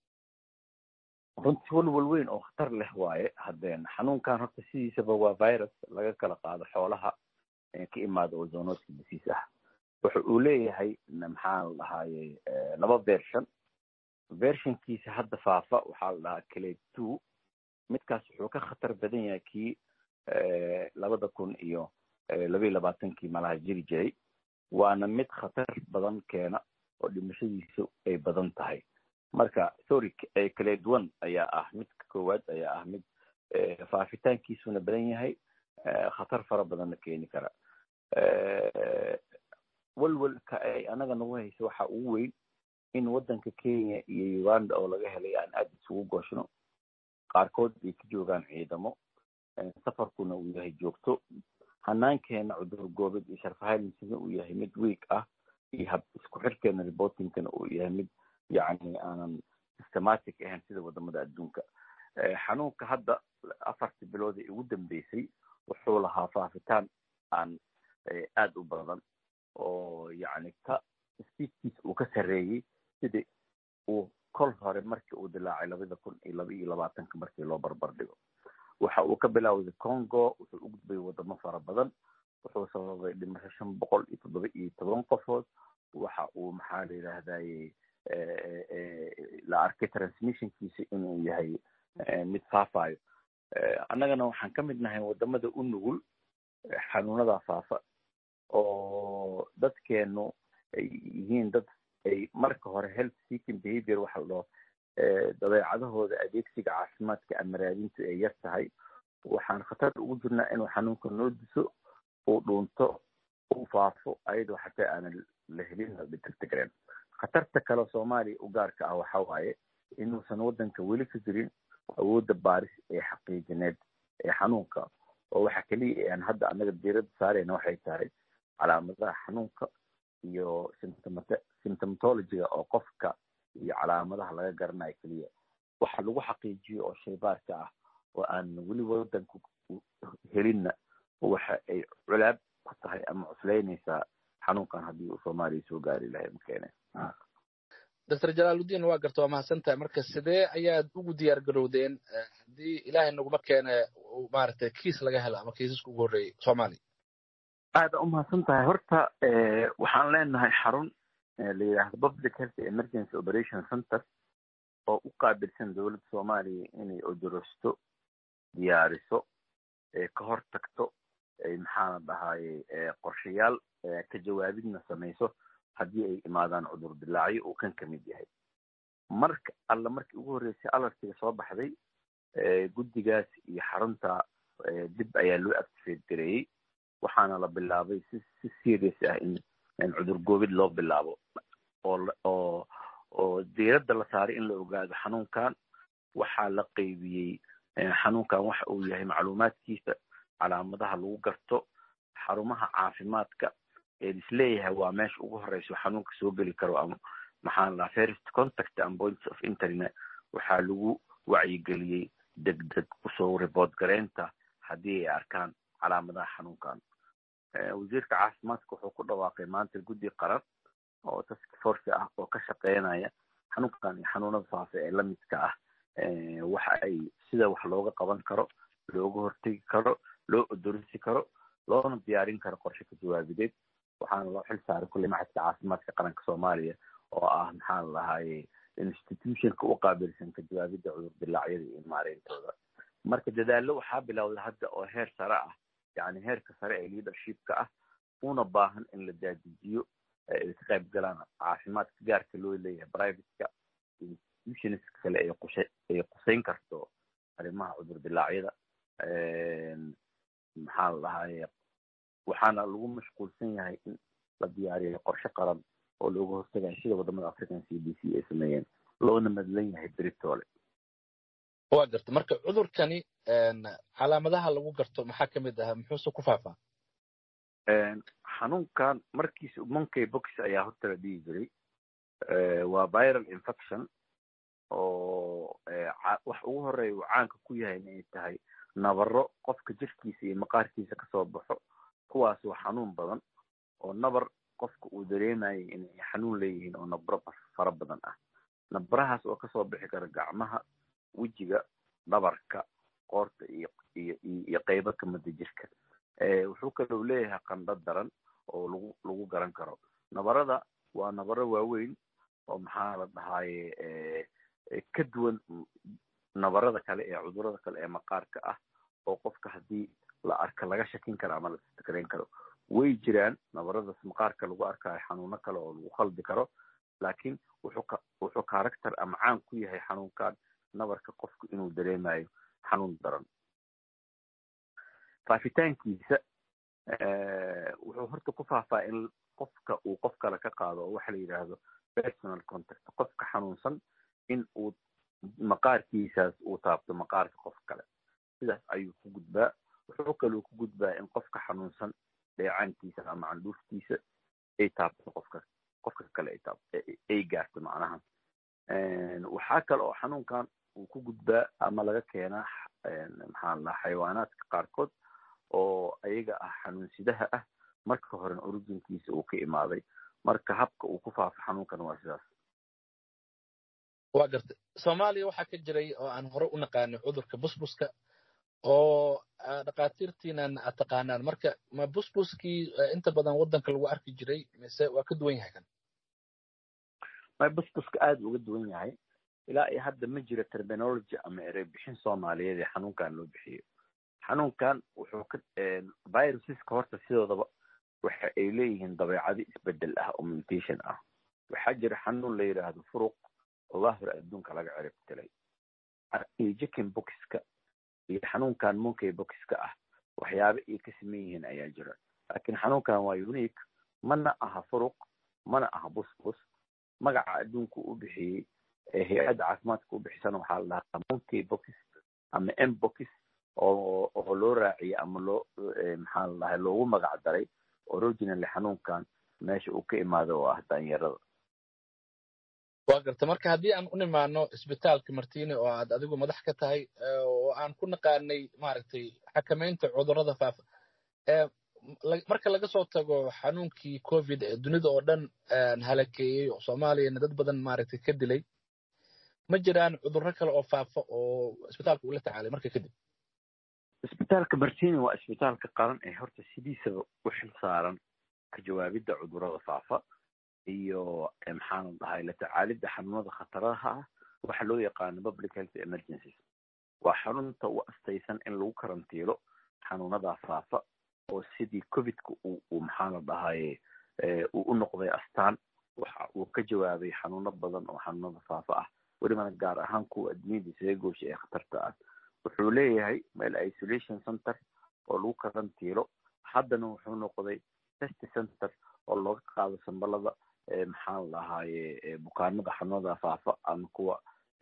runtii walwal weyn oo khatar leh waaye haddeen xanuunkan horta sidiisaba waa virus laga kala qaado xoolaha ka imaada oo zoonoodka disiis ah wuxa uu leeyahay maxaa la dhahaaye laba version versionkiisa hadda faafa waxaa la dhahaa clade two midkaas wuxuu ka khatar badan yahay kii labada kun iyo labaiyo labaatankii malaha jiri jiray waana mid khatar badan keena oo dhimashadiisu ay badan tahay marka sorry clade one ayaa ah midka koowaad ayaa ah mid faafitaankiisuna badan yahay khatar fara badanna keeni kara walwalka ay anaga nagu hayso waxa ugu weyn in waddanka kenya iyo uganda oo laga helay aan aada isugu gooshno qaarkood ay ka joogaan ciidamo safarkuna uu yahay joogto hanaankeena cudur goobeed iyo sharfahaylmisina uu yahay mid week ah iyo hab isku xirkeena reportingkana uu yahay mid yacni aanan systematic ahayn sida wadamada adduunka xanuunka hadda afartii bilood ee ugu dambeysay wuxuu lahaa faafitaan aan aada u badan oo yacni ka spiidkiisa uu ka sarreeyey sidii uu kol hore markii uu dilaacay labada kun iyo laba iyo labaatanka markii loo barbar dhigo waxa uu ka bilaawday congo wuxuu u gudbay wadamo fara badan wuxuu sababay dhimasho shan boqol iyo toddoba iyo toban qofood waxa uu maxaa la yidhaahdaye la arkay transmissionkiisa inuu yahay mid faafayo annagana waxaan ka mid nahay wadamada u nugul xanuunada faafa oo dadkeenu ay yihiin dad ay marka hore health seeking behavior waxa la dhaho dabeecadahooda adeegsiga caafimaadka ama raadintu ay yar tahay waxaan khatar ugu jirnaa inuu xanuunka noo diso uu dhuunto uu faafo ayadoo xataa aanan la helin la dhitagtagareen khatarta kale soomaaliya u gaarka ah waxa waaye inuusan waddanka weli ka jirin awoodda baaris ee xaqiijineed ee xanuunka oo waxa keliya aan hadda annaga diiradda saarayna waxay tahay calaamadaha xanuunka iyo symptomatologyga oo qofka iyo calaamadaha laga garanayo keliya waxa lagu xaqiijiyo oo shaybaarka ah oo aan weli waddanka helinna waxa ay culaab ku tahay ama cuslaynaysaa xanuunkan haddii uu soomaaliya soo gaari lahay makeene doctor jalaaludiin waa garta waa mahadsan tahay marka sidee ayaad ugu diyaar garowdeen haddii ilaahay naguma keene maaragtay kiis laga helo ama kiisaska ugu horreeyey soomaaliya aada u mahadsan tahay horta waxaan leenahay xarun la yidhaahdo public health emergency operation center oo u qaabilsan dowladda soomaaliya inay odorosto diyaariso ka hor tagto maxaana dhahaye qorshayaal ka jawaabidna samayso haddii ay imaadaan cudur dilaacyo uu kan ka mid yahay marka alla markii ugu horreysay alartiga soo baxday guddigaas iyo xarunta dib ayaa loo activate gareeyey waxaana la bilaabay si si serious ah in in cudur goobid loo bilaabo oo oo oo diiradda la saaray in la ogaado xanuunkan waxaa la qeybiyey xanuunkan waxa uu yahay macluumaadkiisa calaamadaha lagu garto xarumaha caafimaadka ee isleeyahay waa meesha ugu horeyso xanuunka soo geli karo ama maxaa la first contact and points of internet waxaa lagu wacyigeliyey degdeg usoo report gareynta haddii ay arkaan calaamadaha xanuunkan wasiirka caafimaadka wuxuu ku dhawaaqay maanta guddi qaran oo task force ah oo ka shaqeynaya xanuunkan iyo xanuunada faafa ee lamidka ah waxa ay sida wax looga qaban karo looga hortegi karo loo odorisi karo loona diyaarin karo qorshe ka jawaabideed waxaana loo xil saaray kulley maxadka caafimaadka qaranka soomaaliya oo ah maxaa la dhahaye institutionka u qaabilsan ka jawaabidda cudur dilaacyada iyo maareyntooda marka dadaallo waxaa bilowday hadda oo heer sare ah yani heerka sare ee leadershipka ah una baahan in la daadijiyo ay ka qayb galaan caafimaadka gaarka loo leeyahay privateka institutionska kale ay qushe ay quseyn karto arrimaha cudur dilaacyada maxaa la dhahaye waxaana lagu mashquulsan yahay in la diyaariyo qorshe qaran oo looga hortagayo sida wadamada african c d c ay sameeyeen loona madlan yahay beritoole waa garta marka cudurkani calaamadaha lagu garto maxaa kamid ah muxuuse ku faafaa xanuunkan markiisa monkey box ayaa horta la dhihi jiray waa viral infection oo wax ugu horeeya uu caanka ku yahay inay tahay nabaro qofka jirkiisa iyo maqaarkiisa kasoo baxo kuwaas waa xanuun badan oo nabar qofka uu dareemayay inay xanuun leeyihiin oo nabro fara badan ah nabarahaas oo kasoo bixi kara gacmaha wejiga dhabarka qoorta iyo iyo iyo qeybo kamida jirka wuxuu kaloo leeyahay qandho daran oo lagu lagu garan karo nabarada waa nabaro waaweyn oo maxaa la dhahaye ka duwan nabarada kale ee cudurada kale ee maqaarka ah oo qofka haddii la arka laga shakin karo ama la istikareyn karo way jiraan nabaradaas maqaarka lagu arkayo xanuuno kale oo lagu khaldi karo laakiin wuxuu ka wuxuu character ama caan ku yahay xanuunkan nabarka qofku inuu dareemayo xanuun daran faafitaankiisa wuxuu horta ku faafaa in qofka uu qof kale ka qaado oo waxa la yidhaahdo personal contact qofka xanuunsan in uu maqaarkiisaas uu taabto maqaarka qof kale sidaas ayuu ku gudbaa wuxuu kaloo ku gudbaa in qofka xanuunsan dheecaankiisa ama candhuuftiisa ay taabto qofka qofka kale ay taabto ay gaarto macnaha waxaa kale oo xanuunkan uu ku gudbaa ama laga keenaa maxaa la xayawaanaadka qaarkood oo ayaga ah xanuunsidaha ah marka horen originkiisa uu ka imaaday marka habka uu ku faafo xanuunkan waa sidaas waa garta soomaaliya waxaa ka jiray oo aan hore u naqaanay cudurka busbuska oo dhakhaatiirtiinan aad taqaanaan marka ma busbuskii inta badan waddanka lagu arki jiray mise waa ka duwan yahay kan ma busbuska aada uga duwan yahay ilaa iyo hadda ma jiro terminology ama erey bixin soomaaliyeed ee xanuunkan loo bixiyo xanuunkan wuxuu ka viruseska horta sidoodaba waxa ay leeyihiin dabeecado isbedel ah oo mutation ah waxaa jira xanuun la yidhaahdo furuq oo waa hore adduunka laga cirib tilay jikin boxka iyo xanuunkan monkey boxka ah waxyaaba ay ka saman yihiin ayaa jira laakiin xanuunkan waa unique mana aha furuq mana aha busbus magaca adduunku u bixiyey ee hay-adda caafimaadka u bixisana waxaa la dhahaa monkey box ama m box oo oo loo raaciyey ama loo maxaa la dhahay loogu magac daray originally xanuunkan meesha uu ka imaado oo ah daanyarada waa garta marka haddii aan u nimaano isbitaalka martine oo aad adigu madax ka tahay oo aan ku naqaanay maaragtay xakamaynta cudurrada faafa marka laga soo tago xanuunkii covid ee dunida oo dhan halakeeyey oo soomaaliyana dad badan maaragtay ka dilay ma jiraan cudurro kale oo faafa oo isbitaalka ula tacaalay marka kadib isbitaalka martini waa isbitaalka qaran ee horta sidiisaba u xil saaran ka jawaabidda cudurrada faafa iyo maxaana dhahay la tacaalidda xanuunada khataraha ah waxa loo yaqaano public health emergencies waa xarunta u astaysan in lagu karantiilo xanuunadaa faafa oo sidii covidka uu maxaana dhahaye uu u noqday astaan waxa uu ka jawaabay xanuuno badan oo xanuunada faafa ah welibana gaar ahaan kuwa adduunyada isaga goosha ee khatarta ah wuxuu leeyahay meel isolation center oo lagu karantiilo haddana wuxuu noqday test center oo looga qaado sambalada maxaan lahaaye bukaanada xanuunada faafa ama kuwa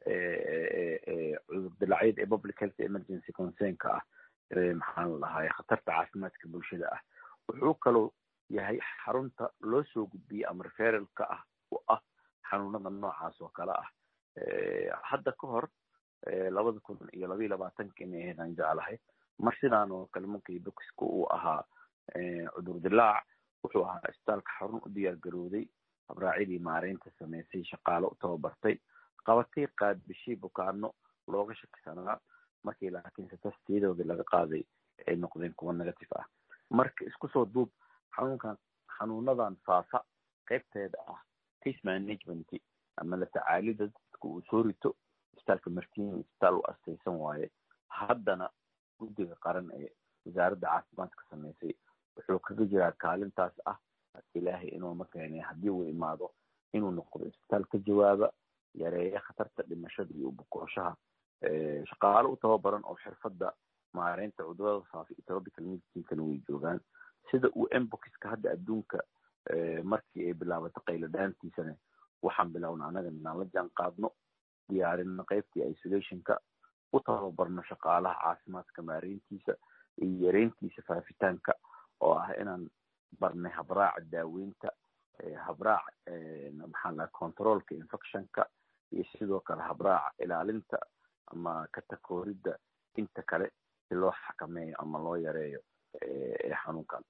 cudur dilacyada ee public health emergency concernka ah maxaan lahaaye khatarta caafimaadka bulshada ah wuxuu kaloo yahay xarunta loo soo gudbiyey ama referalka ah u ah xanuunada noocaas oo kale ah hadda ka hor labada kun iyo labaiyo labaatanka inay ahayd aan jeclahay mar sidaan oo kale markii bokiska uu ahaa cudur dilaac wuxuu ahaa isbitaalka xarun u diyaar garowday habraacyadii maareynta sameysay shaqaalo u tababartay qabatay qaadbishii bukaano looga shakisanaa markii laakiinse tastiyadoodii laga qaaday ay noqdeen kuwa negative ah marka isku soo duub xanuunkan xanuunadan faafa qaybteeda ah case management ama la tacaalida dadka uu soo rito isbitaalka martiin isbitaal u astaysan waaye haddana guddiga qaran ee wasaaradda caafimaadka sameysay wuxuu kaga jiraa kaalintaas ah ilaahay inuu ma keenay haddii uu imaado inuu noqdo isbitaal ka jawaaba yareeya khatarta dhimashada iyo bukooshaha shaqaalo u tababaran oo xirfadda maareynta cudurada faafa iyo tropical medicinkana way joogaan sida uu emboxiska hadda adduunka markii ay bilaabato qaylo dhaantiisana waxaan bilowna annaga inaan la jaan qaadno diyaarino qaybtii isolationka u tababarno shaqaalaha caafimaadka maareyntiisa iyo yareyntiisa faafitaanka oo ah inaan barnay habraaca daaweynta habraac maxaan laha controlka infectionka iyo sidoo kale habraaca ilaalinta ama katakooridda inta kale si loo xakameeyo ama loo yareeyo xanuunkan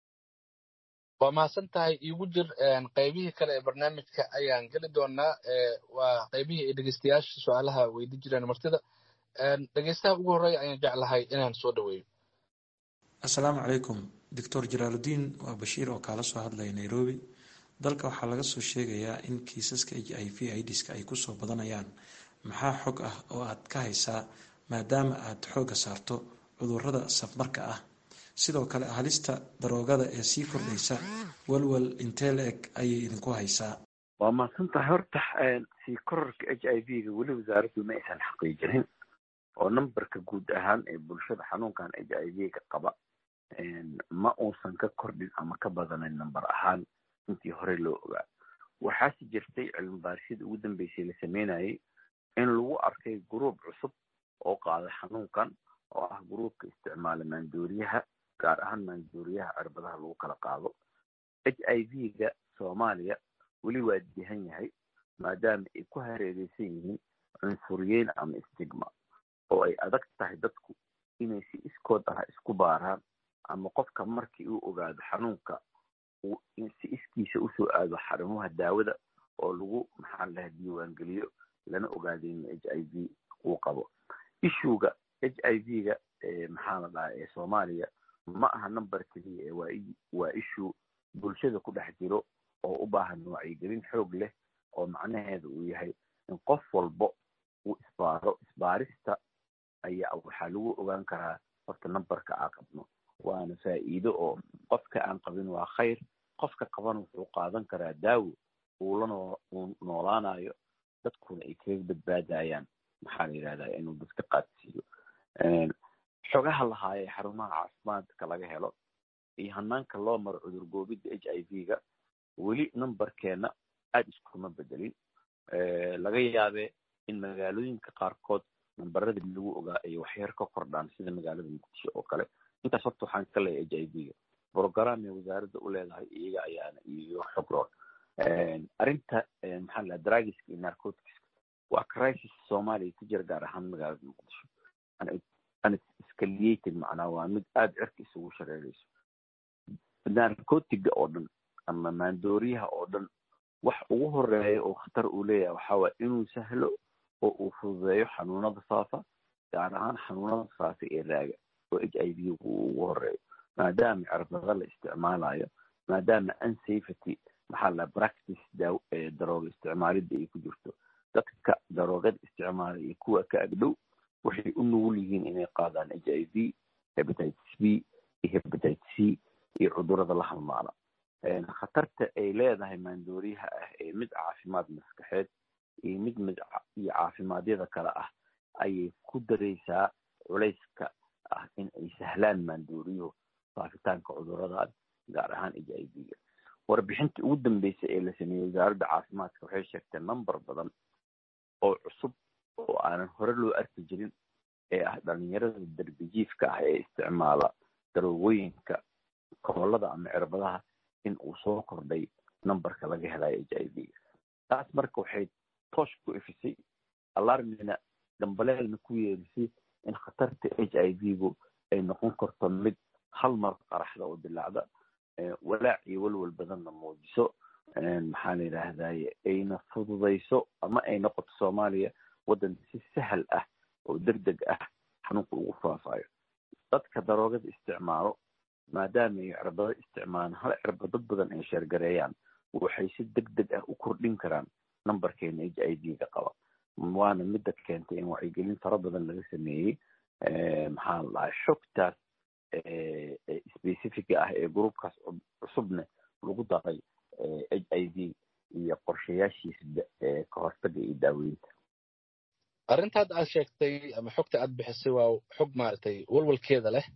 waa mahadsan tahay iigu jir qaybihii kale ee barnaamijka ayaan geli doonaa waa qaybihii ay dhegeystayaasha su-aalaha weydi jireen martida dhegeystaha ugu horreeya ayaan jeclahay inaan soo dhaweeyo assalaamu calaykum doctor jalaaludiin waa bashiir oo kaala soo hadlaya nairobi dalka waxaa laga soo sheegayaa in kiisaska h i v idiska ay kusoo badanayaan maxaa xog ah oo aad ka haysaa maadaama aad xoogga saarto cudurrada safmarka ah sidoo kale halista daroogada ee sii kordhaysa walwal intee la-eg ayay idinku haysaa waa mahadsan tahay horta sii kororka h i v ga weli wasaaraddu ma aysan xaqiijinin oo numberka guud ahaan ee bulshada xanuunkan h i v ga qaba ma uusan ka kordhin ama ka badanayn number ahaan intii hore loo ogaa waxaase jirtay cilmi baarisyada ugu dambeysay la sameynayay in lagu arkay gruub cusub oo qaada xanuunkan oo ah gruubka isticmaala maandooriyaha gaar ahaan maandooriyaha cirbadaha lagu kala qaado h i v ga soomaaliya weli waa dihan yahay maadaama ay ku hareereysan yihiin cunsuriyeyn ama stigma oo ay adag tahay dadku inay si iskood ah isku baaraan ama qofka markii uu ogaado xanuunka si iskiisa usoo aado xarumaha daawada oo lagu maxaan laha diiwaangeliyo lana ogaado in h i v uu qabo ishuga h i v ga maxaa la dhaha ee soomaaliya ma aha number keliya waa issue bulshada ku dhex jiro oo u baahan wacyigelin xoog leh oo macnaheeda uu yahay in qof walbo uu isbaaro isbaarista ayaa waxaa lagu ogaan karaa horta numberka aa qabno waana faa'iido oo qofka aan qabin waa khayr qofka qaban wuxuu qaadan karaa daawo uu la uu noolaanayo dadkuna ay kaga badbaadayaan maxaa la yidhahdaa inuu dadka qaadsiiyo xogaha lahaayee xarumaha caafimaadka laga helo iyo hanaanka loo maro cudur goobidda h i v ga weli numberkeena aada iskuma bedelin laga yaabee in magaalooyinka qaarkood namberadii lagu ogaa ay waxyar ka kordhaan sida magaalada muqdisho oo kale intaas horta waxaan ka leeyahay h i v ga brogramay wasaaradda u leedahay iyaga ayaana iyo xogroon arrinta maxaa la dragiska iyo narcoticska waa crisis soomaaliya ku jira gaar ahaan magaalada muqdisho unescalated macnaa waa mid aada cirka isugu shareerayso narcotiga oo dhan ama maandooriyaha oo dhan wax ugu horeeya oo khatar uu leeyahay waxaa waaya inuu sahlo oo uu fududeeyo xanuunada faafa gaar ahaan xanuunada faafa ee raaga oo h i v gu ugu horeeyo maadaama cirbada la isticmaalayo maadaama unsafety maxaa la practice daaw darooga isticmaalidda ay ku jirto dadka daroogada isticmaala iyo kuwa ka agdhow waxay u nugul yihiin inay qaadaan h i v hepatitis b iyo hepatitis c iyo cudurada la halmaala khatarta ay leedahay maandooriyaha ah ee mid caafimaad maskaxeed iyo mid mid iyo caafimaadiyada kale ah ayay ku daraysaa culayska ah in ay sahlaan maandooriyuhu faafitaanka cuduradan gaar ahaan h i v ga warbixintii ugu dambeysay ee la sameeyey wasaaradda caafimaadka waxay sheegtay number badan oo cusub oo aanan hore loo arki jirin ee ah dhalinyarada darbijiifka ah ee isticmaala daroogooyinka kobolada ama cirbadaha in uu soo kordhay numberka laga helayo h i v ga taas marka waxay toosh ku ifisay alarmina dambaleelna ku yeerisay in khatarta h i v gu ay noqon karto mid hal mar qaraxda oo dilaacda walaac iyo walwal badanna muujiso maxaa la yidhaahdaye ayna fududayso ama ay noqoto soomaaliya waddan si sahal ah oo deg deg ah xanuunka ugu faafayo dadka daroogada isticmaalo maadaama ay cirbado isticmaalaan hal cirba dad badan ay sheergareeyaan waxay si deg deg ah u kordhin karaan numberkeena h i v ga qaba waana midda keentay in wacyigelin fara badan laga sameeyey maxaa la dhahay xogtaas specifica ah ee groupkaas cusubne lagu daray h i v iyo qorshayaashiisa ka hortaga iyo daaweynta arrintaad aad sheegtay ama xogta aad bixisay waa xog maaragtay walwalkeeda leh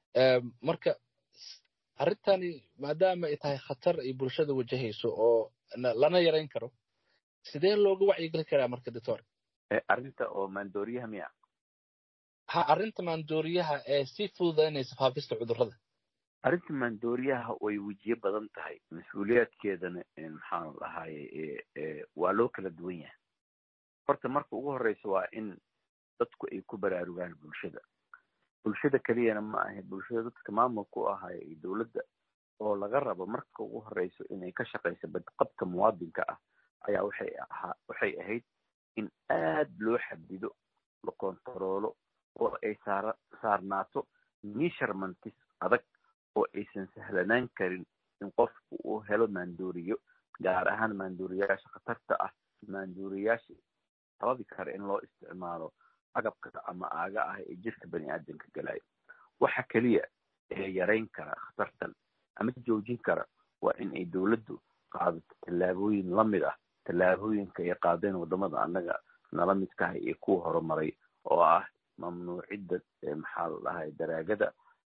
marka arrintani maadaama ay tahay khatar ay bulshada wajahayso oo lana yarayn karo sidee looga wacyigeli karaa marka doctor arrinta oo maandooriyaha miya ha arrinta maandooriyaha ee sii fududaynaysa faafista cudurrada arrinta maandooriyaha way wejiye badan tahay mas-uuliyaadkeedana maxaan lahaaye waa loo kala duwan yahay horta marka ugu horeysa waa in dadku ay ku baraarugaan bulshada bulshada keliyana ma ahe bulshada dadka maamulka u ahaayo iyo dowladda oo laga rabo marka ugu horeyso inay ka shaqayso badqabka muwaadinka ah ayaa waxay ahaa waxay ahayd in aad loo xadido la kontaroolo oo ay saara saarnaato measurementis adag oo aysan sahlanaan karin in qofku uu helo maandooriyo gaar ahaan maandooriyayaasha khatarta ah maandooriyayaasha sababi kara in loo isticmaalo agabka ama aaga ah ee jirka bani aadamka galayo waxa keliya ee yarayn kara khatartan ama joojin kara waa in ay dowladdu qaadato tallaabooyin lamid ah tallaabooyinka ay qaadeen wadamada annaga nala midkaha iyo kuwa horumaray oo ah mamnuucidda maxaa la dhahay daraagada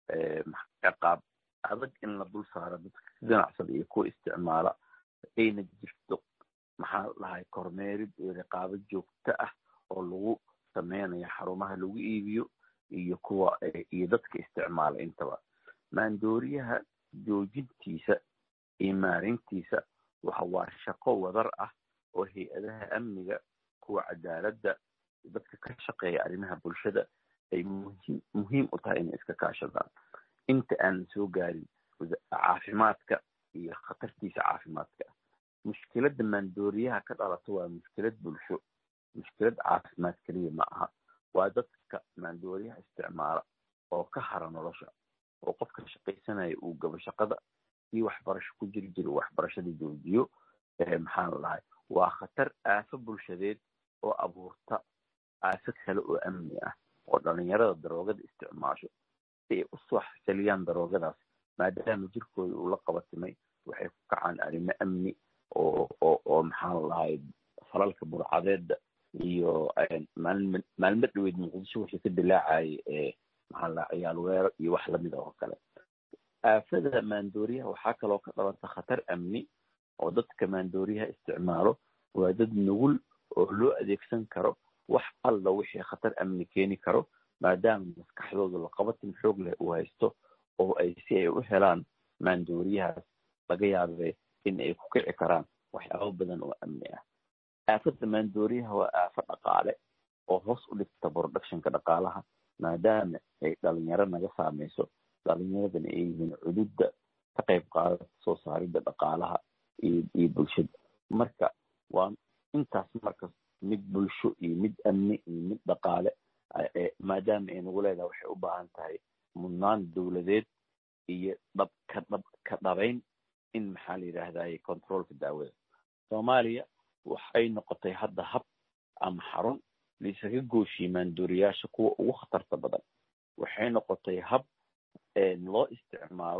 ciqaab adag in la dul saaro dadka ganacsada iyo kuwa isticmaala ayna jirto maxaa la dhahay kormeerid iyo riqaabo joogto ah oo lagu sameynayo xarumaha lagu iibiyo iyo kuwa iyo dadka isticmaala intaba maandooriyaha joojintiisa iyo maarintiisa waxa waa shaqo wadar ah oo hay-adaha amniga kuwa cadaaladda dadka ka shaqeeya arrimaha bulshada ay muhiim muhiim u tahay inay iska kaashadaan inta aanan soo gaarin caafimaadka iyo khatartiisa caafimaadka ah mushkiladda maandooriyaha ka dhalato waa mushkilad bulsho mushkilad caafimaad keliya ma aha waa dadka maandooriyaha isticmaala oo ka hara nolosha oo qofka shaqaysanaya uu gabo shaqada kii waxbarasho ku jiri jira waxbarashada joojiyo maxaa la dhahay waa khatar aafo bulshadeed oo abuurta aafo kale oo amni ah oo dhalinyarada daroogada isticmaasho si ay usoo xasiliyaan daroogadaas maadaama jirkooda uu la qabatimay waxay ku kacaan arrimo amni oo oo oo maxaa la dhahay falalka burcadeeda iyo maalm maalmo dhaweyd muqdisho wixii ka dilaacayay ee maxaa la dhahay ciyaal weero iyo wax lamid oo kale aafada maandooriyaha waxaa kaloo ka dhalanta khatar amni oo dadka maandooriyaha isticmaalo waa dad nugul oo loo adeegsan karo wax alla wixii khatar amni keeni karo maadaama maskaxdooda laqabatin xoog leh uu haysto oo ay si ay u helaan maandooriyahaas laga yaabee in ay ku kici karaan waxyaabo badan oo amni ah aafada maandooriyaha waa aafo dhaqaale oo hoos u dhigta productionka dhaqaalaha maadaama ay dhalinyaro naga saameyso dhalinyaradana ay yihiin cududda ka qayb qaadata soo saaridda dhaqaalaha iyo iyo bulshada marka waa intaas marka mid bulsho iyo mid amni iyo mid dhaqaale maadaama ay nagu leedahay waxay u baahan tahay mudnaan dowladeed iyo dhab ka dhab ka dhabayn in maxaa la yidhaahdaye controolka daawada soomaaliya waxay noqotay hadda hab ama xarun laisaga gooshiyey maandooriyaasha kuwa ugu khatarta badan waxay noqotay hab loo isticmaalo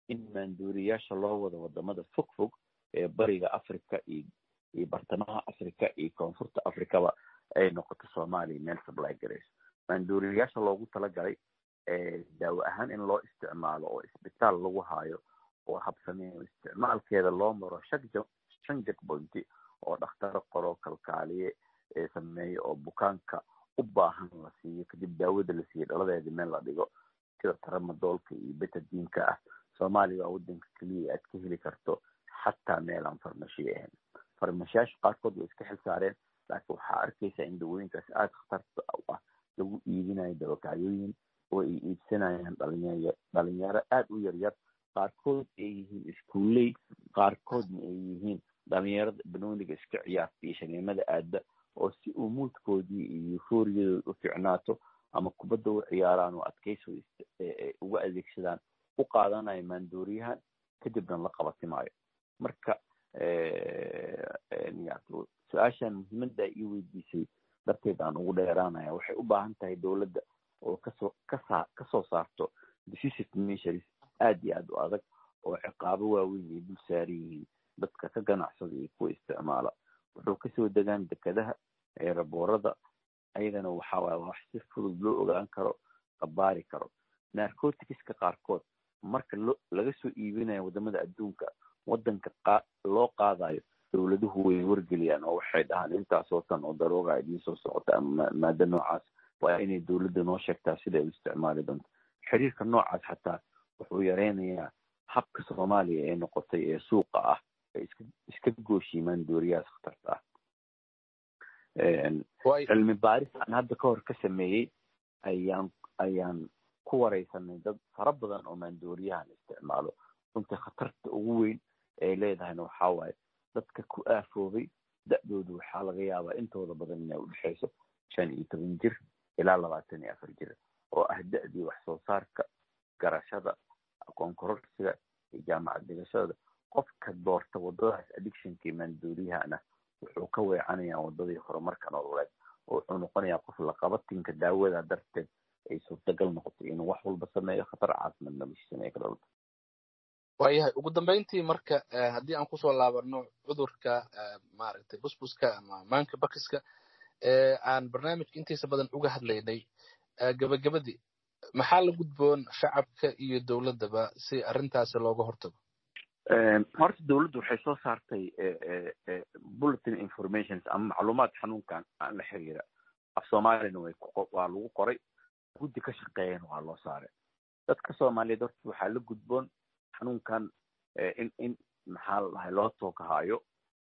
in maanduuriyaasha loo wado wadamada fog fog ee bariga africa iyo iyo bartamaha africa iyo koonfurta africaba ay noqoto soomaaliya meel supply garayso maanduuriyaasha loogu talagalay daawo ahaan in loo isticmaalo oo isbitaal lagu haayo oo habsameeyo isticmaalkeeda loo maro shan jackpointi oo dhakhtaro qoro kalkaaliye ee sameeyo oo bukaanka u baahan la siiyo kadib daawada la siiyo dhaladeeda meel la dhigo sida taramadoolka iyo betadiinka ah soomaaliya waa wadanka keliya aad ka heli karto xataa meel aan farmashiyo ahayn farmashiyaasha qaarkood way iska xil saareen laakiin waxaa arkaysa in dawooyinkaas aada khatarta u ah lagu iibinayo dabakacyooyin oo ay iibsanayaan dhalinyar dhalinyaro aada u yaryar qaarkood ay yihiin iskuuley qaarkoodna ay yihiin dhalinyarada banooniga iska ciyaarta iyo shaniimada aadda oo si uu muudkoodii iyo euforiyadooda u ficnaato ama kubadda u ciyaaraan oo adkaysi uga adeegsadaan u qaadanayo maandooriyahan kadibna la qabatimaayo marka su-aashan muhiimadda ii weydiisay darteed aan ugu dheeraanaya waxay u baahan tahay dowladda oo kasoo kasa kasoo saarto decisive measures aad iyo aad u adag oo ciqaabo waaweyn ay dul saaran yihiin dadka ka ganacsada iyo kuwa isticmaala wuxuu kasoo degaan dekadaha eeraboorada ayagana waxa waay wax si fudud loo ogaan karo qabaari karo narcoticska qaarkood marka lo laga soo iibinayo wadamada adduunka wadanka qa loo qaadayo dowladuhu way wargeliyaan oo waxay dhahaan intaasoo tan oo darooga idiin soo socota ama maado noocaas waa inay dowladda noo sheegtaa siday u isticmaali doonto xiriirka noocaas xataa wuxuu yareynayaa habka soomaaliya ee noqotay ee suuqa ah ay iska iska gooshiimaan dooriyahaas khatarta ah cilmi baaris aan hadda ka hor ka sameeyey ayaan ayaan ku wareysanay dad fara badan oo maandooriyahan isticmaalo runtii khatarta ugu weyn ay leedahayna waxaa waaye dadka ku aafoobay da-doodu waxaa laga yaabaa intooda badan inay udhexeyso shan iyo toban jir ilaa labaatan iyo afar jir oo ah da-dii wax soo saarka garashada aqoon kororsiga iyo jaamacad dhigashada qofka doorta wadadaas addictionkii maandooriyahana wuxuu ka weecanayaa wadadii horumarka nololeed oo wuxuu noqonayaa qof laqabatinka daawada darteed ay suurtagal noqotay inuu wax walba sameeyo khatar caasimad noloshiisana ay ka dhalto waayahay ugu dambeyntii marka haddii aan kusoo laabano cudurka maaragtay busbuska ama maanka bakiska aan barnaamijka intiisa badan uga hadlaynay gabagabadii maxaa la gudboon shacabka iyo dowladdaba si arrintaasi looga hortago horta dowladdu waxay soo saartay bulletin informations ama macluumaad xanuunkan aan la xiriira af soomaaliyana way waa lagu qoray guddi ka shaqeeyana waa loo saaray dadka soomaaliyeed horta waxaa la gudboon xanuunkan in in maxaa la dhahay loo toogahaayo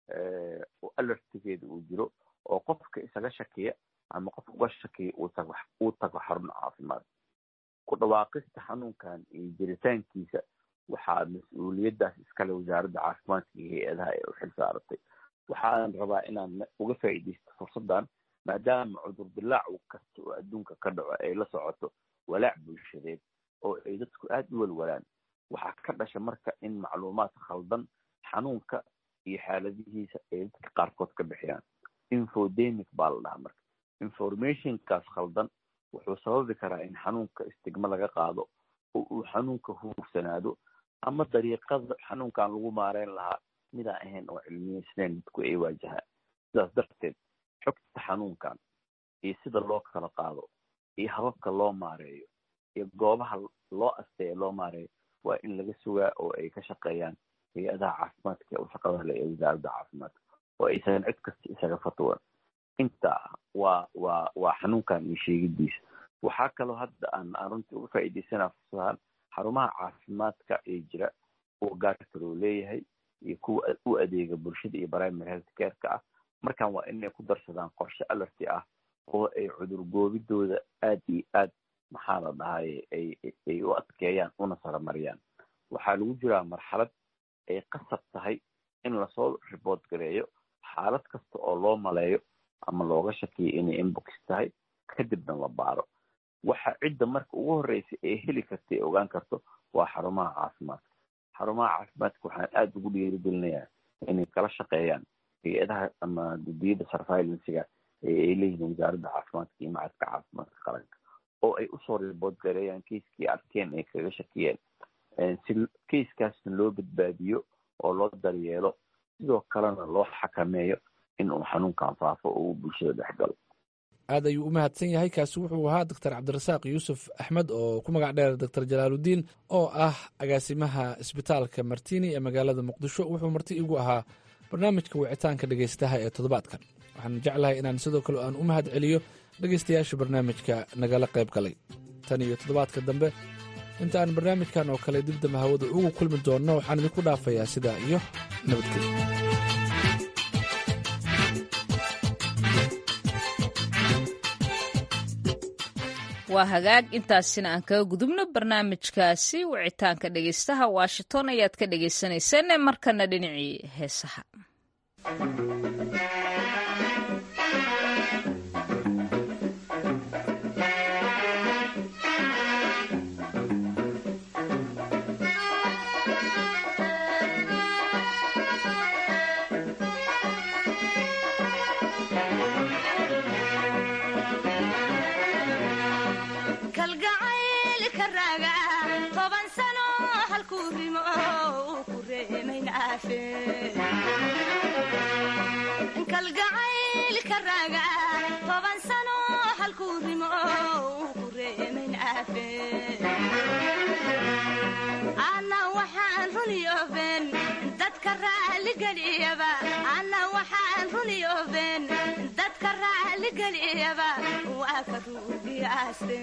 oo alertigeeda uu jiro oo qofka isaga shakiya ama qof uga shakiya uu tago uu tago xarun caafimaad ku dhawaaqista xanuunkan iyo jiritaankiisa waxaa mas-uuliyaddaas iskale wasaaradda caafimaadka iyo hay-adaha ee u xil saaratay waxaan rabaa inaan uga faa'iidaysto fursaddan maadaama cudur dilaac kasta oo adduunka ka dhaco ay la socoto walaac bulshadeed oo ay dadku aada u walwalaan waxaa ka dhasha marka in macluumaad khaldan xanuunka iyo xaaladihiisa ay dadka qaarkood ka bixiyaan infodemic baa la dhahaa marka informationkaas khaldan wuxuu sababi karaa in xanuunka istigma laga qaado oo uu xanuunka huursanaado ama dariiqada xanuunkan lagu maareyn lahaa midaan ahayn oo cilmiyeysnayn dadku ay waajahaan sidaas darteed xogta xanuunkan iyo sida loo kala qaado iyo hababka loo maareeyo iyo goobaha loo asteeya loo maareeyo waa in laga sugaa oo ay ka shaqeeyaan hay-adaha caafimaadka ee u shaqada leh ee wasaaradda caafimaadka oo aysan cid kasta isaga fatwan intaa waa waa waa xanuunkan iyo sheegidiisa waxaa kaloo hadda aan aan runtii uga faa'iidaysanaa fursadahan xarumaha caafimaadka ee jira kuwa gaarka loo leeyahay iyo kuwa u adeega bulshada iyo primary health careka ah markan waa inay ku darsadaan qorshe alerti ah oo ay cudur goobidooda aad iyo aad maxaa la dhahay ay ay u adkeeyaan una saramariyaan waxaa lagu jiraa marxalad ay qasab tahay in lasoo riboort gareeyo xaalad kasta oo loo maleeyo ama looga shakiyo inay inbox tahay kadibna la baaro waxa cidda marka ugu horreysa ee heli karta ee ogaan karto waa xarumaha caafimaadka xarumaha caafimaadka waxaan aada ugu dhiirigelinayaa inay kala shaqeeyaan hay-adaha ama gudiyada surveilancega ee ay leeyihiin wasaaradda caafimaadka iyo macadka caafimaadka qaranka oo ay usoo riboort gareeyaan kiiskii arkeen ay kaga shakiyeen si keiskaasna loo badbaadiyo oo loo daryeelo sidoo kalena loo xakameeyo in uu xanuunkan faafo oo uu bulshada dhex galo aad ayuu u mahadsan yahay kaasi wuxuu ahaa doctor cabdirasaaq yuusuf axmed oo ku magac dheer doctor jalaaludiin oo ah agaasimaha isbitaalka martini ee magaalada muqdisho wuxuu marti igu ahaa barnaamijka wicitaanka dhegaystaha ee toddobaadkan waxaan jeclahay inaan sidoo kale aan u mahad celiyo dhegaystayaasha barnaamijka nagala qayb galay tan iyo toddobaadka dambe inta aan barnaamijkan oo kale dibdamba hawada ugu kulmi doonno waxaan idinku dhaafayaa sidaa iyo nabadgelyo waa hagaag intaasina aan kaga gudubno barnaamijkaasi wicitaanka dhegaystaha washington ayaad ka dhagaysanayseen markana dhinacii heesaha kalgacaylka raaga toban sano halkuu rimo uu ku reemayn aafe ana waxaan runiyooben dadka raaligeliyaba ana waxaan runiyooben dadka raaligeliyaba waa ka ruugiyaaste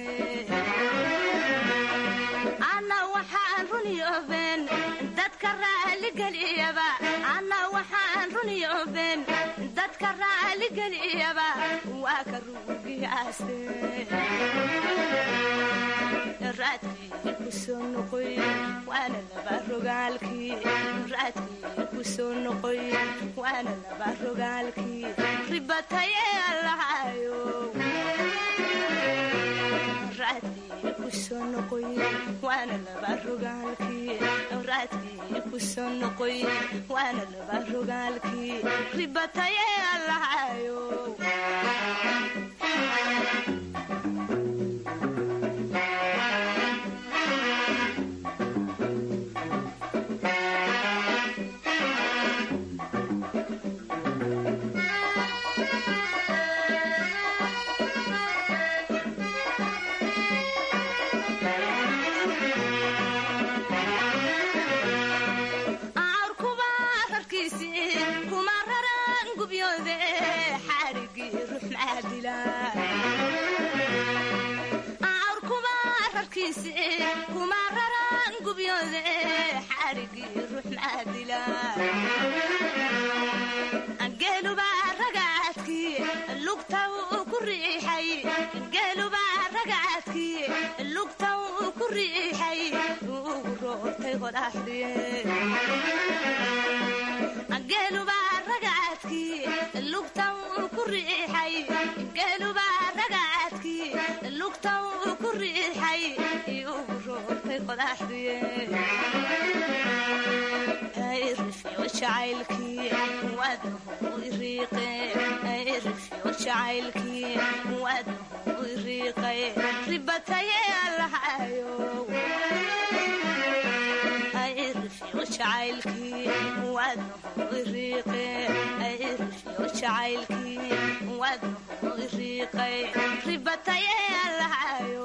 ana waxaan runiyooben dadka raaligeliyaba ana waxaan runiyooben dadka raaligeliyaba waa ka ruugiyaaste raadkii ku soo noqoy waana laba rogaalkii raadkii ku soo noqoy waana laba rogaalkii ribataye allahayo raadkii ku soo noqoy waana laba rogaalkii raadkii ku soo noqoy waana laba rogaalkii ribataye allahayo geelubaa ragaadkii lugta uu ku riixay geelubaa ragaadkii lugta uu ku riixay ugu roortay qodaxdiye geelubaa ragaadkii lugta uu ku riixay geelubaa ragaadkii lugta uu ku riixay ugu roortay qodaxdiye rifyo jacaylkii waadnahu iriiqe rifyo jacaylkii waadnahu iriiqay ribataye allahayo rifyo jacaylkii waadnahu iriiqe rifyo jacaylkii waadnahu iriiqay ribataye allahayo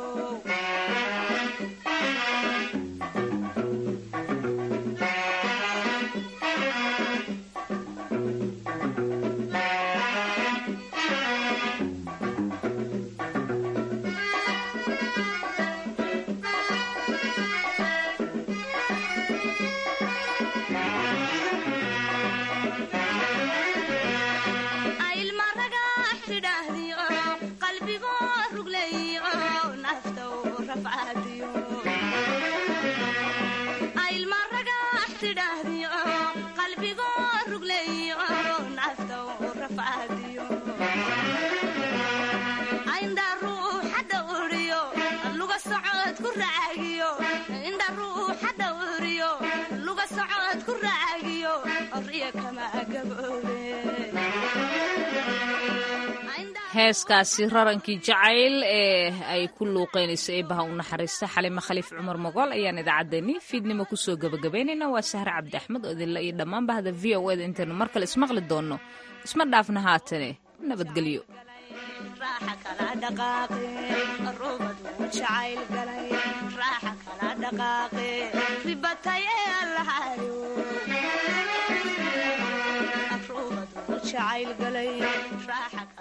heeskaasi rarankii jacayl ee ay ku luuqeynayso eebaha u naxariista xalimo khaliif cumar mogool ayaan idaacaddeenii fiidnimo kusoo gabagabaynayna waa sahre cabdi axmed oo idinla iyo dhammaan bahda v o eda intaynu mar kale ismaqli doonno isma dhaafna haatane nabadgelyo jacayl galay